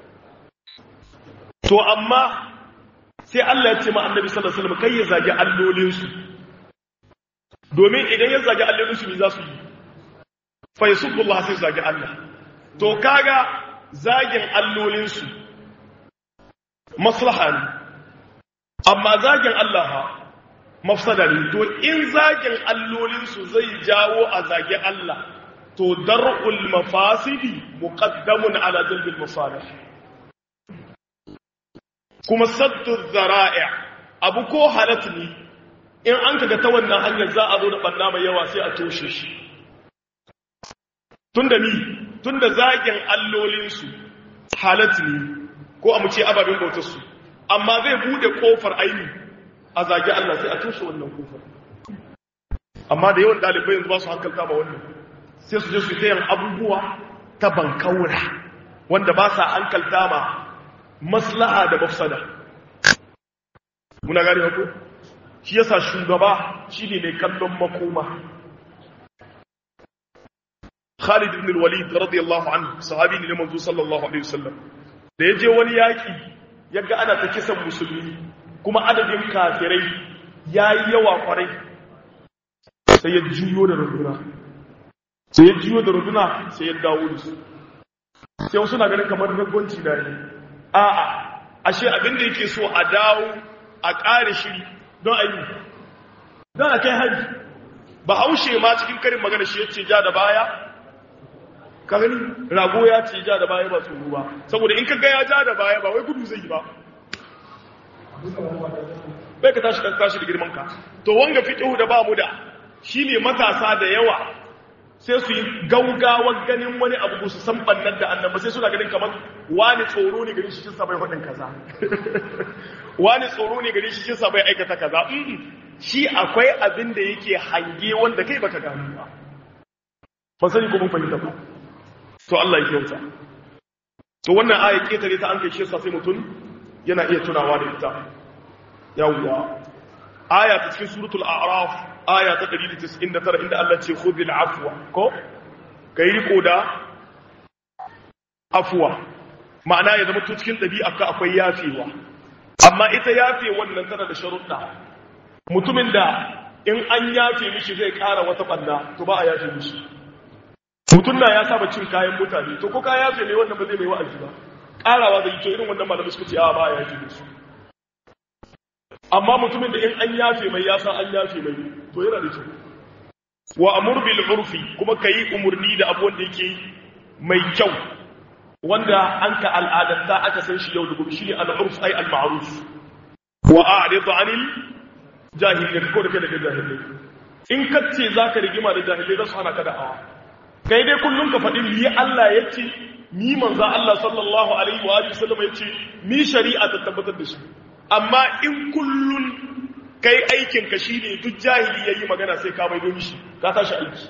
to amma sai Allah ya ce ma annabi sallallahu alaihi wasallam kai ya zagi allolin su domin idan ya zagi allolin su me za su yi fa yasubullah sai zagi Allah to kaga zagin allolin su maslaha ne amma zagin Allah ha mafsada ne to in zagin allolin su zai jawo a zagi Allah to dar'ul mafasidi muqaddamun ala jalbil masalih kuma saddu zara'i abu ko halat ne in an kaga ta wannan hanyar za a zo da banna mai yawa sai a toshe shi tunda ni tunda zagin allolin su halat ne ko a mu ce ababen bautar su amma zai bude kofar aini a zagi Allah sai a toshe wannan kofar amma da yawan dalibai yanzu ba su hankalta ba wannan sai su je su ta yin abubuwa ta bankaura wanda ba sa hankalta ma maslaha da mafsada muna gani hako shi yasa shugaba shi ne mai kallon makoma Khalid ibn al-Walid radiyallahu anhu sahabi ne manzo sallallahu alaihi wasallam da yaje wani yaki yaga ana ta kisan musulmi kuma adadin kafirai yayi yawa kwarai sai ya juyo da runduna sai ya jiyo da runduna sai ya dawo da su sai wasu na ganin kamar ragwanci da ne a'a ashe abin da yake so a dawo a ƙare shiri don a yi don a kai hari ba haushe ma cikin karin magana shi ya ce ja da baya ka gani rago ya ce ja da baya ba tsoro ba saboda in ka ga ya ja da baya ba wai gudu zai yi ba bai ka tashi kan tashi da girman ka to wanga fiqhu da ba mu da shine matasa da yawa sai su yi gaugawar ganin wani abu su san bannan da annaba sai suna ganin kamar wani tsoro ne gari shi sa bai hudin kaza wani tsoro ne gari shi sa bai aikata kaza shi akwai abin da yake hange wanda kai baka gano ba ba sani ko mun fahimta ba to Allah ya kyauta to wannan aya ketare ta an kai shi sai mutum yana iya tunawa da ita yawwa aya ta cikin suratul a'raf aya ta 199 inda Allah ce khudhil afwa ko kai riko da afwa ma'ana ya zama to cikin dabi'arka akwai yafewa amma ita yafe wannan tana da sharuɗa mutumin da in an yafe mishi zai ƙara wata banda to ba a yafe mishi mutum na ya saba cin kayan mutane to ko ka yafe ne wannan ba zai mai wa'azi ba ƙarawa zai to irin wannan malamai suka ce a ba a yafe mishi amma mutumin da in an yafe mai ya san an yafe mai to yana da kyau wa amur bil urfi kuma kai umurni da abu wanda yake mai kyau wanda an ka al'adanta aka san shi yau da gobe shine al-urf ay al-ma'ruf wa a'rid 'anil jahilin ko da kai daga jahilai in kace zaka rigima da jahilai za su hana ka da'awa kai dai kullum ka faɗi mi Allah yace mi manzo Allah sallallahu alaihi wa alihi wasallam yace mi shari'a ta tabbatar da shi amma in kullun kai aikin ka shine duk jahili yayi magana sai ka maido mishi ka tashi aiki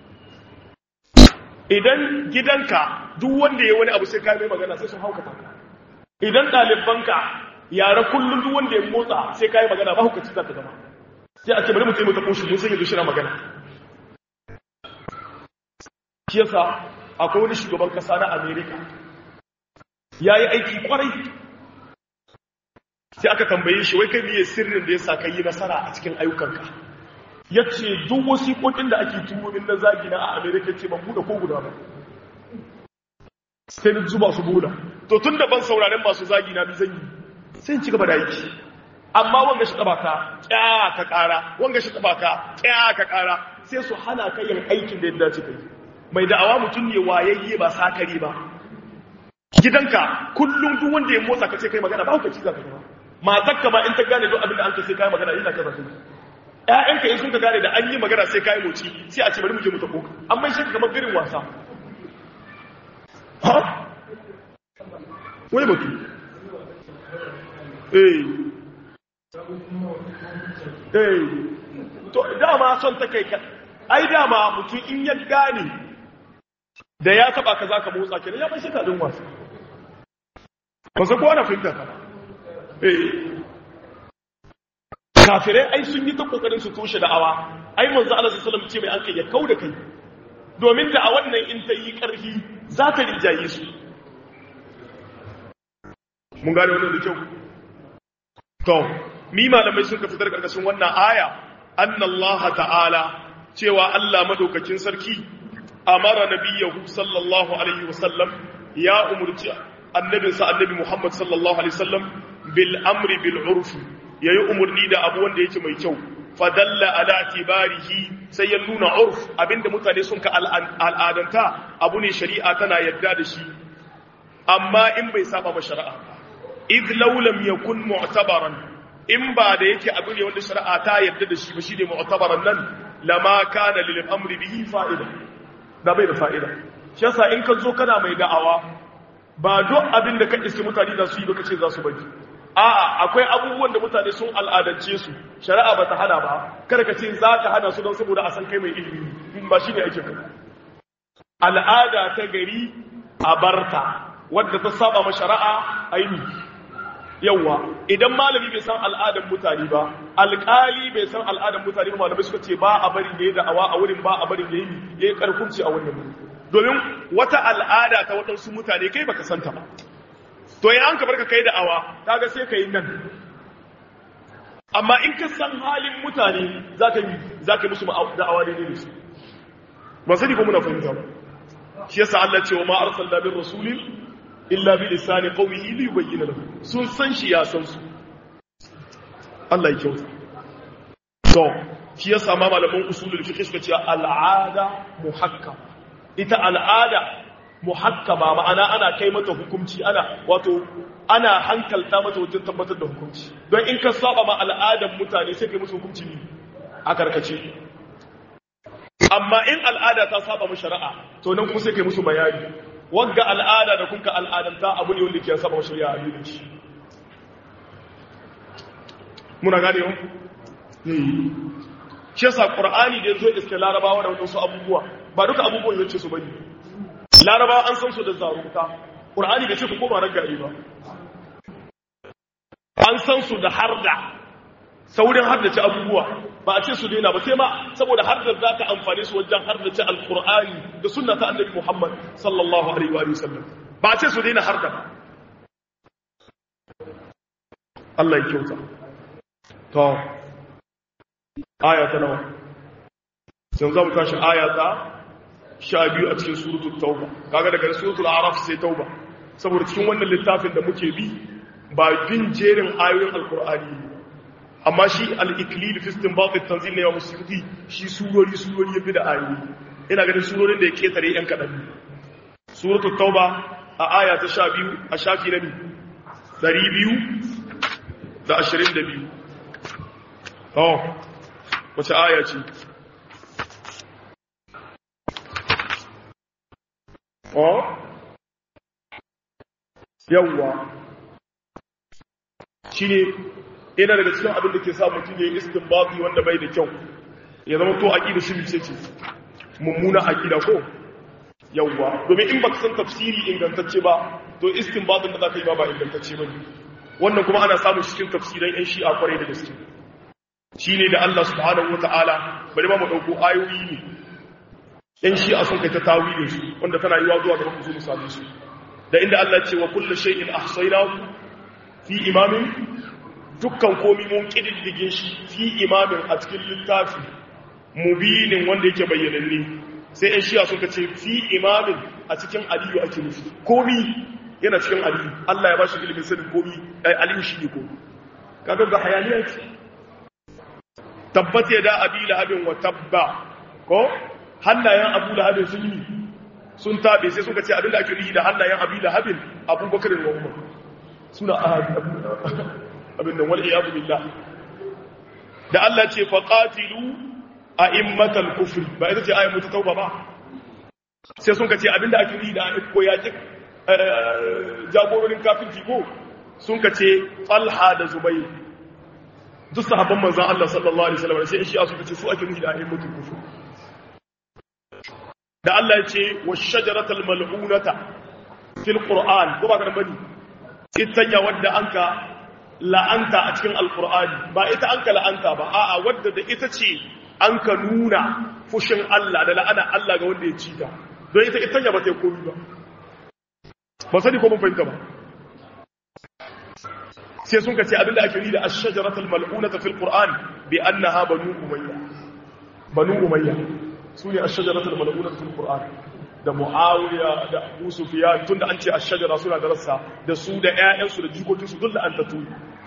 idan gidanka duk wanda yayi wani abu sai ka mai magana sai sun haukata ka idan ɗalibanka yara kullun duk wanda ya motsa sai ka yi magana ba hukunci za ta zama sai a ce bari mu taimaka ko shi mun san yanzu shi na magana shi yasa akwai wani shugaban kasa na America yayi aiki kwarai sai aka tambaye shi wai kai miye sirrin da yasa kai yi nasara a cikin ayyukanka yace duk wasiƙoƙin da ake turo min na zagi na a America ce ban buɗe ko guda ba sai ni zuba su bola to tun da ban sauraren masu zagi na bi zan yi sai in ci gaba da aiki amma wanga shi taba ka kya ka kara wanga shi taba ka kya ka kara sai su hana ka yin aikin da ya dace kai mai da'awa mutum ne wayayye ba sakare ba gidanka kullum duk wanda ya motsa ka ce kai magana ba ka ci zaka ba matarka ma in ta gane duk abin da an ka sai kai magana yana kaza su ƴaƴanka in sun ka gane da an yi magana sai kai moci sai a ce bari mu je mu tako amma shi kamar birin wasa ha wani batu eh eh to dama son ta kai ka ai dama mutum in ya gane da ya taba ka zaka motsa kenan ya bai shi kadin wasa ba sai kowa na fahimta ka eh kafirai ai sun yi ta kokarin su tushe da'awa ai manzo Allah sallallahu alaihi wasallam ce mai an kai ya kauda kai domin da a wannan in ta yi karfi za ta rinjaye su mun gane wannan da kyau to mi malamai sun ka fitar karkashin wannan aya annallaha ta'ala cewa Allah madaukakin sarki amara nabiyahu sallallahu alaihi wasallam ya umurci annabinsa annabi Muhammad sallallahu alaihi wasallam bil amri bil urf yayi umurni da abu wanda yake mai kyau fadalla ala tibarihi sai ya nuna urf abinda mutane sun ka al'adanta abu ne shari'a tana yadda da shi amma in bai saba ba shari'a idh law lam yakun mu'tabaran in ba da yake abu ne wanda shari'a ta yadda da shi ba shine mu'tabaran nan lama kana lil amri bihi fa'ida da bai da fa'ida shi yasa in ka zo kana mai da'awa ba duk abin da ka iske mutane za su yi ba kace za su bari a'a akwai abubuwan da mutane sun al'adance su shari'a ba ta hana ba kada ka ce za ka hana su don saboda a san kai mai ilimi ba shine ake kai al'ada ta gari a barta wadda ta saba ma shari'a aini yawa idan malami bai san al'adan mutane ba alƙali bai san al'adan mutane ba malamai suka ce ba a bari da ya da'awa a wurin ba a bari da yi ya yi karkunci a wannan domin wata al'ada ta waɗansu mutane kai baka santa ba to ya an ka barka kai da'awa kaga sai ka yi nan amma in ka san halin mutane za ka yi za ka yi musu da'awa daidai da su ba sani ko muna fahimta ba shi yasa Allah ce wa ma arsalna bin rasulin illa bi lisani qawmihi li yubayyana lahu sun san shi ya san su Allah ya kyauta to shi yasa ma malaman usulul fiqh suka ce al'ada muhakkama ita al'ada muhakkama ma'ana ana kai mata hukunci ana wato ana hankalta mata wajen tabbatar da hukunci don in ka saba ma al'adan mutane sai kai musu hukunci ne a karkace amma in al'ada ta saba mu shari'a to nan kuma sai kai musu bayani wagga al'ada da kunka al'adanta abu ne wanda ke saba shari'a a yi shi muna gane yau shi yasa qur'ani da yazo iske larabawa da wasu abubuwa ba duka abubuwan yace su bane larabawa an san su da zarunta qur'ani bai ce ku koma ragaye ba an san su da harda saurin haddace abubuwa ba a ce su daina ba sai ma saboda hardar za ta amfani su wajen haddace alkur'ani da sunna ta annabi muhammad sallallahu alaihi wa sallam ba a ce su daina harda ba Allah ya kyauta to aya ta nawa sai za mu tashi aya ta sha biyu a cikin suratul tauba kaga daga suratul araf sai tauba saboda cikin wannan littafin da muke bi ba bin jerin ayoyin alkur'ani amma shi al-iklil fi istinbat at-tanzil ne wa musyuti shi surori surori yafi da ayoyi ina ganin surorin da ya ketare yan kadan suratul tauba a aya ta 12 a shafi na 222 oh wace aya ce oh yawwa shi ne ina daga cikin abin da ke sa mutum ya yi istinbati wanda bai da kyau ya zama to aqida shi ce ce mummuna aqida ko yawwa domin in baka san tafsiri ingantacce ba to istinbatin da zaka yi ba ba ingantacce ba ne wannan kuma ana samun cikin tafsiran yan shi'a kwarai da gaske shine da Allah subhanahu wataala bari ma mu dauko ayoyi ne yan shi'a sun kai ta tawilin su wanda tana yiwa zuwa ga mu misali su da inda Allah ce wa kullu shay'in ahsaynahu fi imamin dukkan komi mun kididdige shi fi imamin a cikin littafi mubinin wanda yake bayyananne sai ɗan shiya suka ce fi imamin a cikin aliyu ake nufi komi yana cikin aliyu Allah ya ba shi ilimin sanin komi aliyu shi ne komi kaga ga hayaniya ce tabbat ya da abi lahabin wa tabba ko hannayen abu lahabin sun yi sun tabe sai suka ce abinda ake nufi da hannayen abi lahabin abubakar da umar suna abin da wal iyadu billah da Allah ce faqatilu a'immatal kufri ba ita ce ayyatu tauba ba sai sun ka ce abinda ake yi da ko ya ki jagororin kafirci ko sun ka ce talha da zubayr duk sahabban manzon Allah sallallahu alaihi wasallam sai shi suka ce su ake yi da a'immatul kufri da Allah ya ce wash-shajaratal mal'unata fil qur'an ko ba ka bani ita wadda anka la'anta a cikin alqur'ani ba ita anka la'anta ba a'a wadda da ita ce an ka nuna fushin Allah da la'ana Allah ga wanda ya ci ta don ita ita ba ta yi komi ba ba sani ko mun fahimta ba sai sun ka ce abinda ake yi da ash-shajaratul mal'unata fil qur'an bi annaha banu umayya banu umayya sune ash-shajaratul mal'unata fil qur'an da muawiya da abu sufyan tunda an ce ash-shajara suna da rassa da su da ƴaƴansu da jikokinsu duk da an tatu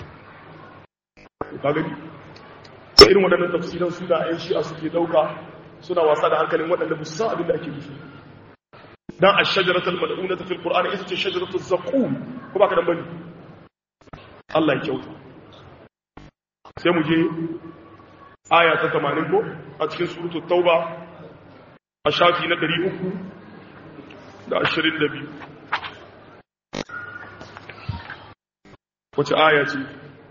ka gani irin waɗannan tafsiran suna ‘yan shi'a suke ɗauka suna wasa da hankalin waɗanda ba su san abin da ake nufi don a shajaratar mal'una ta fil ƙur'ani ita ce shajaratar zaƙu ko ba ka dan bane Allah ya kyauta sai mu je aya ta tamanin ko a cikin surutu tauba a shafi na ɗari uku da ashirin da biyu wace aya ce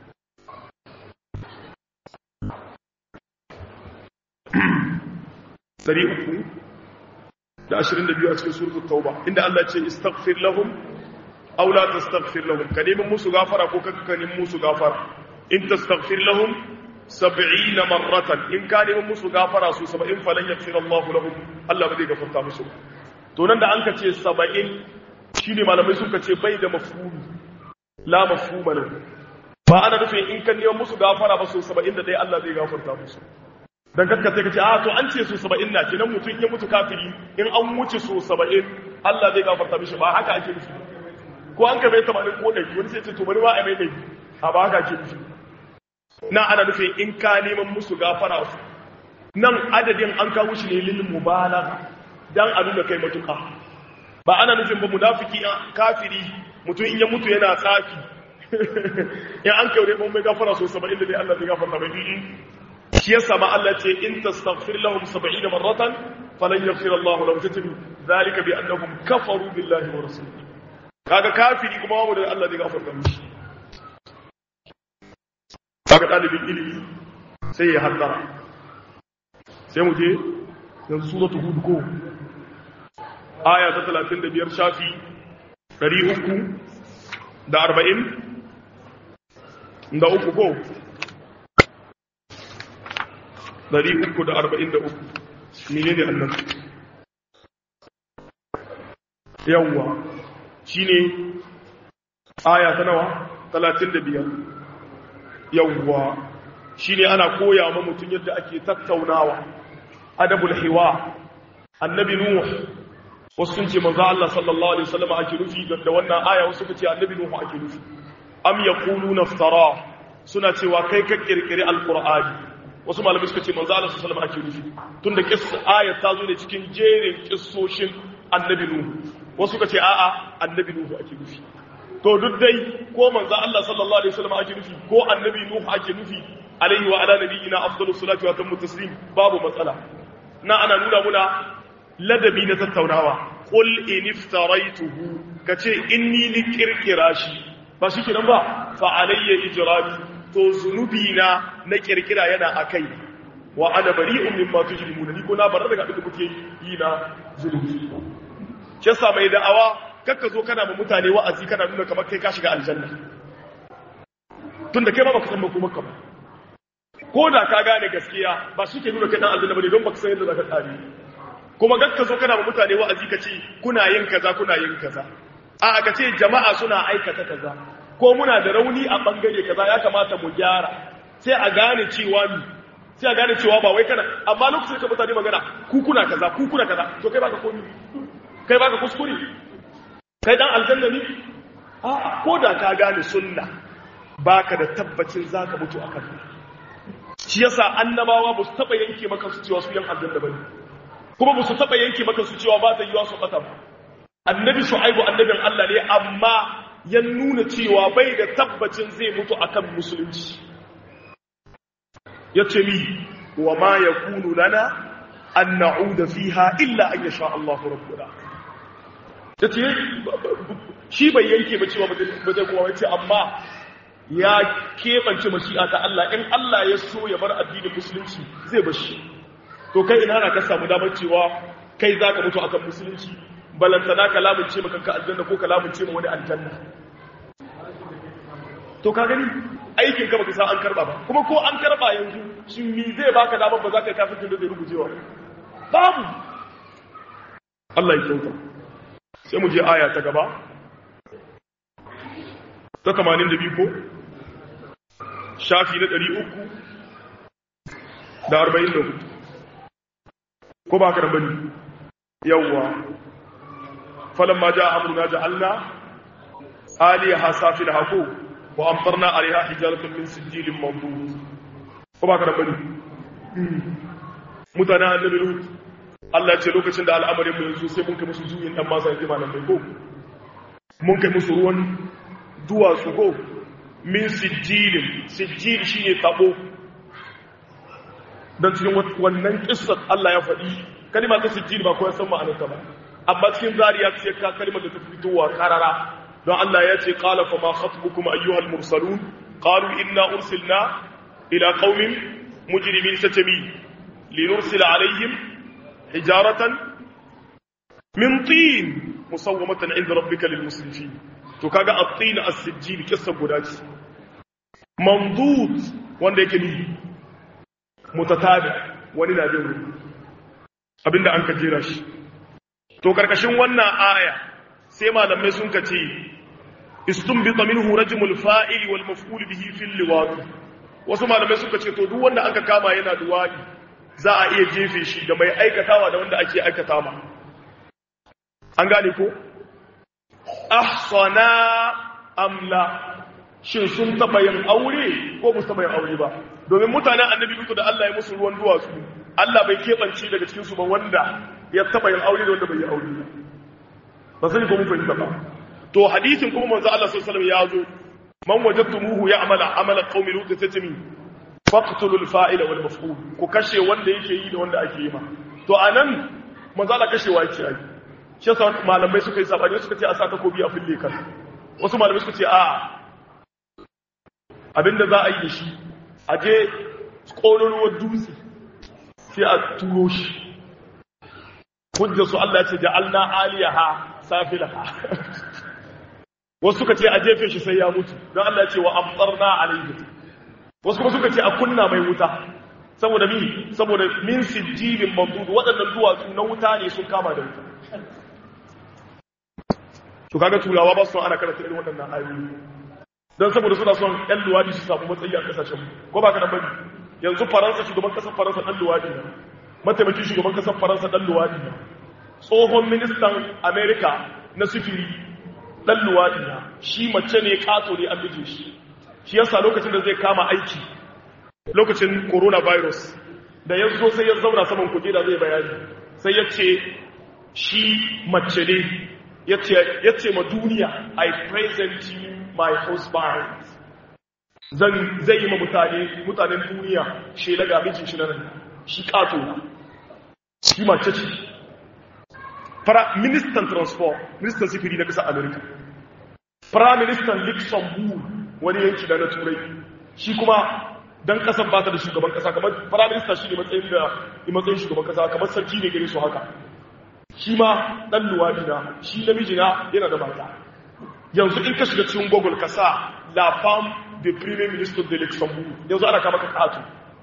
dari uku da ashirin da biyu a cikin suratul tauba inda Allah ce istaghfir lahum aw la tastaghfir lahum ka neman musu gafara ko ka ka neman musu gafara in tastaghfir lahum 70 marratan in ka neman musu gafara su 70 falan yaghfir Allah lahum Allah ba zai gafarta musu to nan da an ka ce 70 shine malamai suka ce bai da mafhumi la mafhuma lahu ba ana nufin in ka neman musu gafara ba su 70 da dai Allah zai gafarta musu dan kakka sai kace a to an ce su 70 na kenan mutun ya mutu kafiri in an wuce su 70 Allah zai gafarta mishi ba haka ake nufi ko an ka bai 80 ko dai wani sai ce to bari ma a mai dai a ba haka ake nufi na ana nufin in ka neman musu gafara su nan adadin an kawo shi ne lil mubalagha dan a nuna kai matuka ba ana nufin ba munafiki kafiri mutum in ya mutu yana tsafi in an kai mun mai gafara so 70 da dai Allah zai gafarta mai shi yasa ma Allah ce in tastaghfir lahum 70 marratan falan yaghfir Allah lahum tatibi zalika bi annahum kafaru billahi wa rasulihi kaga kafiri kuma babu da Allah zai gafarta mishi kaga dalibin ilimi sai ya haddara sai mu je yanzu suratul hud ko aya ta 35 shafi 300 da 40 da uku ko dari uku da arba'in da uku mene ne annan yawwa shi ne aya ta nawa talatin da biyar yawwa shi ne ana koya ma mutum yadda ake tattaunawa adabul hiwa annabi nuh wasu sun ce manzo Allah sallallahu alaihi wasallam ake nufi da wannan aya wasu suka ce annabi nuh ake nufi am yaquluna iftara suna cewa kai ka kirkiri alqur'ani wasu malamai suka ce manzo Allah sallallahu alaihi wasallam ake nufi tunda kissa ayat ta zo ne cikin jerin kissoshin annabi nuhu wasu suka ce a'a annabi nuhu ake nufi to duk dai ko manzo Allah sallallahu alaihi wasallam ake nufi ko annabi nuhu ake nufi alaihi wa ala nabiyina afdalus salatu wa tammu taslim babu matsala na ana nuna muna ladabi na tattaunawa qul in iftaraituhu kace inni ni kirkira shi ba shi kenan ba fa alayya ijrami to zunubi na na kirkira yana akai wa ana bari'un mimma tujrimuna ni ko na bar daga abin da kuke yi na zunubi ke sa mai da'awa kakka zo kana ma mutane wa'azi kana nuna kamar kai ka shiga aljanna tunda kai ma baka san ba ba ko da ka gane gaskiya ba shi ke nuna kai dan aljanna bane don baka san yadda zaka tsare kuma gakka zo kana ma mutane wa'azi ka ce kuna yin kaza kuna yin kaza a ka ce jama'a suna aikata kaza ko muna da rauni a bangare kaza ya kamata mu gyara sai a gane cewa mi sai a gane cewa ba wai kana amma lokacin ka mutane magana ku kuna kaza ku kuna kaza to kai baka komi kai baka kuskure kai dan aljanna ne a ko da ka gane sunna baka da tabbacin zaka mutu akan shi yasa annabawa ba su taba yanke maka su cewa su yan aljanna bane kuma ba su taba yanke maka su cewa ba ta yiwa su bata ba annabi shu'aibu annabin Allah ne amma ya nuna cewa bai da tabbacin zai mutu akan musulunci yace mi wa ma yakunu lana an na'uda fiha illa an yasha Allah rabbuna yace shi bai yanke ba cewa ba zai kuma wace amma ya kebance mashi'a ta Allah in Allah ya so ya bar addinin musulunci zai bar shi to kai ina na ka samu damar cewa kai zaka mutu akan musulunci balantana ka lamunce maka ka aljanna ko ka lamunce ma wani aljanna to ka gani aikin ka baka sa an karba ba kuma ko an karba yanzu shin me zai baka damar ba za ka kafin da zai rubucewa babu Allah ya kyauta sai mu je aya ta gaba ta 82 ko shafi na 300 da 44 ko ba ka da bane yawwa falamma jaa amruna ja'alna aliyaha safilaha ko wa amtarna alaiha hijaratan min sijilin mandud ko ba ka da bane mutanen annabi lut Allah ya ce lokacin da al'amarin mu yanzu sai mun kai musu juyin dan masa yake malam bai ko mun kai musu ruwan duwatsu ko min sijilin sijil shine tabo dan cikin wannan kissar Allah ya faɗi kalma ta sijil ba ko ya san ma'anarta ba amma cikin zariya sai ka kalmar da ta fitowa karara don Allah ya ce qala fa ma khatbukum ayyuhal mursalun qalu inna ursilna ila qaumin mujrimin satami linursila alaihim hijaratan min tin musawwamatan inda rabbika lil musrifin to kaga at-tin as-sijil kissa guda ce mamdud wanda yake ni mutatabi wani na bin abinda an ka jera shi to karkashin wannan aya sai malamai sun ka ce istunbita minhu rajmul fa'il wal maf'ul bihi fil liwat wasu malamai suka ce to duk wanda aka kama yana duwadi za a iya jefe shi da mai aikatawa da wanda ake aikata ma an gane ko ahsana amla shin sun taba yin aure ko ba su taba yin aure ba domin mutanen annabi duka da Allah ya musu ruwan duwatsu Allah bai keɓance daga cikin su ba wanda ya taba yin aure da wanda bai yi aure ba sai ko mun fahimta ba to hadisin kuma manzo Allah sallallahu alaihi wasallam ya zo man wajadtumuhu ya'mala amala qaumi lut tatami faqtulul fa'ila wal maf'ul ku kashe wanda yake yi da wanda ake yi ma to anan manzo Allah kashewa yake yi shi yasa malamai suka yi sabani suka ce a sa takobi a fille kan wasu malamai suka ce a abinda za a yi da shi a je ƙololuwar dutse sai a turo shi hujja su Allah ce ja'alna aliyaha safilaha wasu suka ce a jefe shi sai ya mutu don Allah ce wa amtsarna alayhi wasu kuma suka ce a kunna mai wuta saboda mi saboda min sijilin mamdud waɗannan duwatsu na wuta ne sun kama da wuta to kaga turawa ba su ana karanta irin waɗannan ayoyi don saboda suna son ƴan luwadi su samu matsayi a ƙasashen ko ba ka nan bane yanzu faransa shugaban ƙasar faransa ɗan luwadi ne mataimakin shugaban ƙasar faransa ɗan luwadi ne tsohon ministan amerika na sufuri ɗan luwadi ne shi mace ne ƙato ne an bije shi shi yasa lokacin da zai kama aiki lokacin coronavirus da ya zo sai ya zauna saman kujera zai bayani sai ya ce shi mace ne ya ce ma duniya i present you my husband zan zai yi ma mutane mutanen duniya shi daga mijin shi nan shi kato shi mace ce fara ministan transport ministan sifiri na kasar america prime minister luxembourg wani yanki da na turai shi kuma dan kasar ba ta da shugaban kasa kamar prime minister shi ne matsayin da matsayin shugaban kasa kamar sarki ne gare su haka shi ma dan luwadi na shi namiji na yana da mata yanzu in ka shiga cikin google ka sa la femme de premier ministre de luxembourg yanzu ana kama ka kato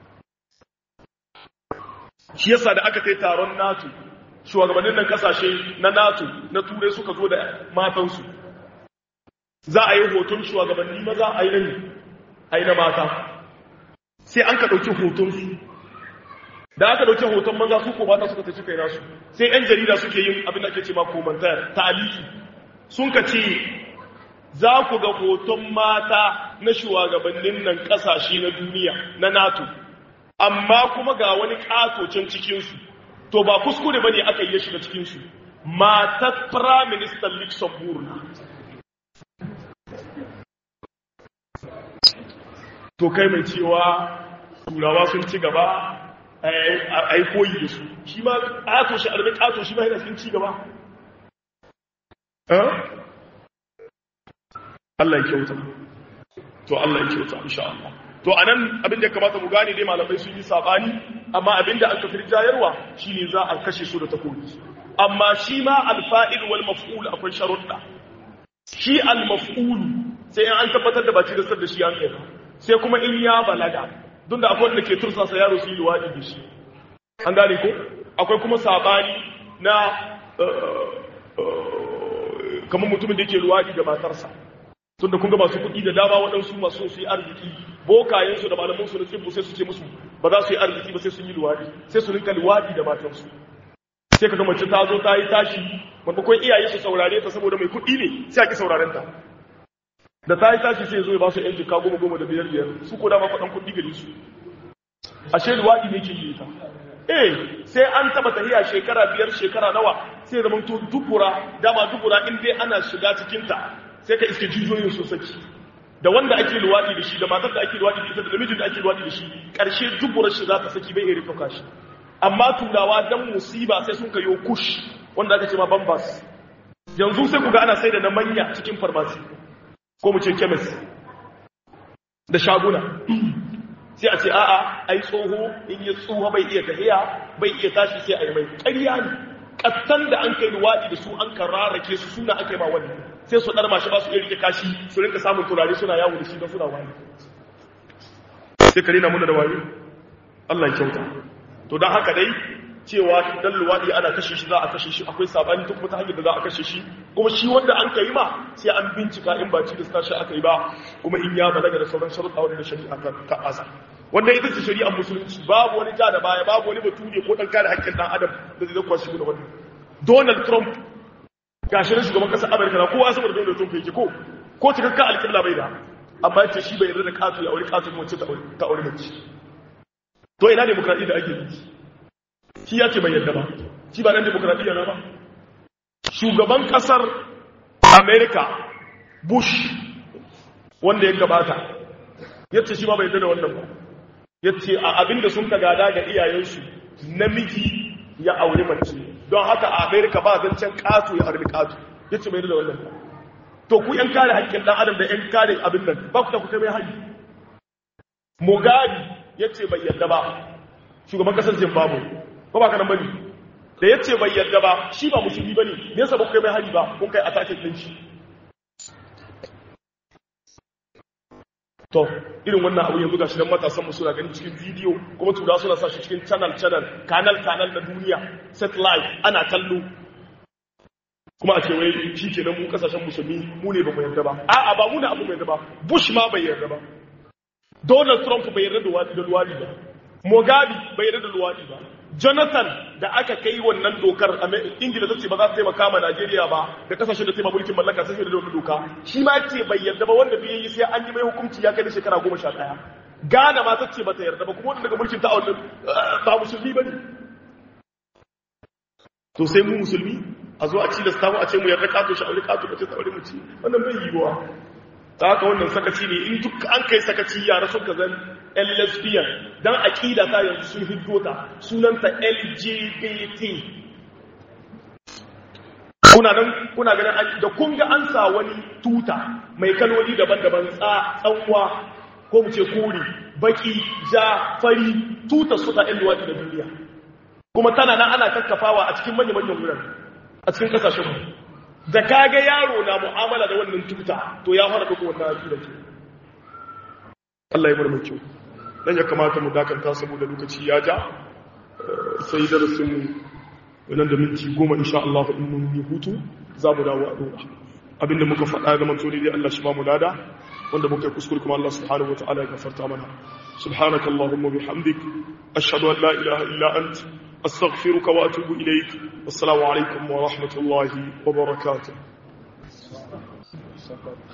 shi yasa da aka kai taron nato shugabannin nan kasashe na nato na turai suka zo da matansu za a yi hoton shugabanni maza a yi nan a yi na mata sai an ka ɗauki hotonsu da aka dauke hoton maza su ko mata suka tafi kai nasu sai yan jarida suke yin abin da ake ce ma komantar ta'aliki sun ka ce za ku ga hoton mata na shugabannin nan kasashe na duniya na NATO amma kuma ga wani katocin cikinsu to ba kuskure bane aka yi shiga cikinsu matar prime minister Luxembourg na to kai mai cewa turawa sun ci gaba a yi koyi da su shi ma ƙato shi arbi ƙato shi ma yana cikin ci gaba Allah ya kyauta to Allah ya kyauta insha Allah to anan abin da ya kamata mu gane dai malamai sun yi sabani amma abin da aka fi jayarwa shine za a kashe su da takobi amma shi ma alfa'il wal maf'ul akwai sharuɗa shi al maf'ul sai an tabbatar da ba ci da sar da shi an kai sai kuma in ya balaga don da akwai wanda ke tursasa yaro su yi luwaɗi da shi an gane ko akwai kuma sabani na kamar mutumin da ke luwaɗi da matarsa tun da kunga masu kuɗi da dama waɗansu masu su yi arziki bokayensu da malamansu na tsibbu sai su ce musu ba za su yi arziki ba sai sun yi luwaɗi sai su rinka luwaɗi da matarsu sai ka ga mace ta zo ta yi tashi maimakon iyaye su saurare ta saboda mai kuɗi ne sai a ki sauraren ta da ta yi tashi sai zo ya ba su yan jika goma goma da biyar biyar su ko dama faɗan kuɗi gari su ashe luwaɗi ne ke yi ta eh sai an taba tahiya shekara biyar shekara nawa sai zama to dubura dama dubura in dai ana shiga cikinta sai ka iske jijiyoyin su saki da wanda ake luwaɗi da shi da matar da ake luwaɗi da ita da namijin da ake luwaɗi da shi ƙarshe duburar shi za ta saki bai iya rikauka shi amma turawa dan musiba sai sun kayo kush wanda aka ce ma bambas yanzu sai ku ga ana sai da na manya cikin farmasi ko mu ce kemis da shaguna sai a ce a'a ai tsoho in ya tsoho bai iya tahiya bai iya tashi sai a yi mai ƙarya ne ƙattan da an kai luwaɗi da su an kararrake su suna aka yi ma wannan sai su ɗar mashi ba su iya rike kashi su rinka samun turare suna yawo da shi don suna wani sai kare na muna da wayo Allah ya kyauta to don haka dai cewa dan luwaɗi ana kashe shi za a kashe shi akwai sabani duk wata hanyar da za a kashe shi kuma shi wanda an kai ma sai an bincika in ba ci da sashi aka yi ba kuma in ya balaga da sauran sharuɗa wanda da shari'a ta asa wanda ita ce shari'ar musulunci babu wani ja da baya babu wani bature ko dan kare haƙƙin dan adam da zai zakwa shi da wannan Donald Trump gashi na shugaban ƙasar Amurka na kowa saboda Donald Trump yake ko ko cikakka alƙibla bai da amma yace shi bai yarda da katu ya aure katu mace ta aure mace to ina demokradiyya da ake yi shi ya ce bai yadda ba shi ba nan demokradiyya na ba shugaban kasar america bush wanda ya gabata yace shi ma bai yadda da wannan ba yace a abinda sun ka gada ga iyayensu namiji ya aure mace don haka a america ba zancen katu ya aure katu yace bai yadda da wannan ba to ku yan kare haƙƙin dan adam da yan kare abin nan ba ku ta ku kai mai haji mugabe yace bai yadda ba shugaban kasar zimbabwe ko ba kanan bane da yace bai yarda ba shi ba musulmi bane me yasa ba ku kai mai hari ba kun kai attacking din shi to irin wannan abu yanzu gashi dan matasan mu suna gani cikin video kuma tura suna sa shi cikin channel channel kanal kanal na duniya satellite ana kallo kuma a ce wai shi kenan mu kasashen musulmi mu ne ba mu yarda ba a'a ba mu ne abu mai yarda ba bush ma bai yarda ba donald trump bai yarda da luwadi ba mugabe bai yarda da luwadi ba jonathan da aka kai wannan dokar ingila ta ce ba za ta taimaka ma najeriya ba da kasashen da ta mulkin mallaka sai da wannan doka shi ma ce bai yarda ba wanda bai yi sai an yi mai hukunci ya kai da shekara goma sha ɗaya ghana ma ta ce ba ta yarda ba kuma wanda daga mulkin ta a wannan ba musulmi ba ne to sai mu musulmi a zo a ci da samu a ce mu yarda kato shi aure kato ba ce ta aure mu ci wannan bai yiwuwa ta haka wannan sakaci ne in duk an kai sakaci yara sun ka zan yan lesbian don aƙida ta yanzu sun hiddo ta sunanta lgbt kuna nan kuna ganin da kun ga an sa wani tuta mai kaloli daban-daban tsanwa ko mu ce kori baki ja fari tuta su ta yan luwaɗi da duniya kuma tana nan ana kakkafawa a cikin manya-manyan wurin a cikin ƙasashenmu da kaga yaro na mu'amala da wannan tuta to ya fara duka wannan aƙida ke Allah ya murmur kyau dan ya kamata mu dakanta saboda lokaci ya ja sai darasin mu nan da minti goma insha Allah in mun yi hutu za mu dawo a dora abinda muka faɗa ga manzo ne Allah shi ba mu lada wanda muka kuskure kuma Allah subhanahu wataala ya gafarta mana subhanaka allahumma bihamdik ashhadu an la ilaha illa ant astaghfiruka wa atubu ilaik assalamu alaikum wa rahmatullahi wa barakatuh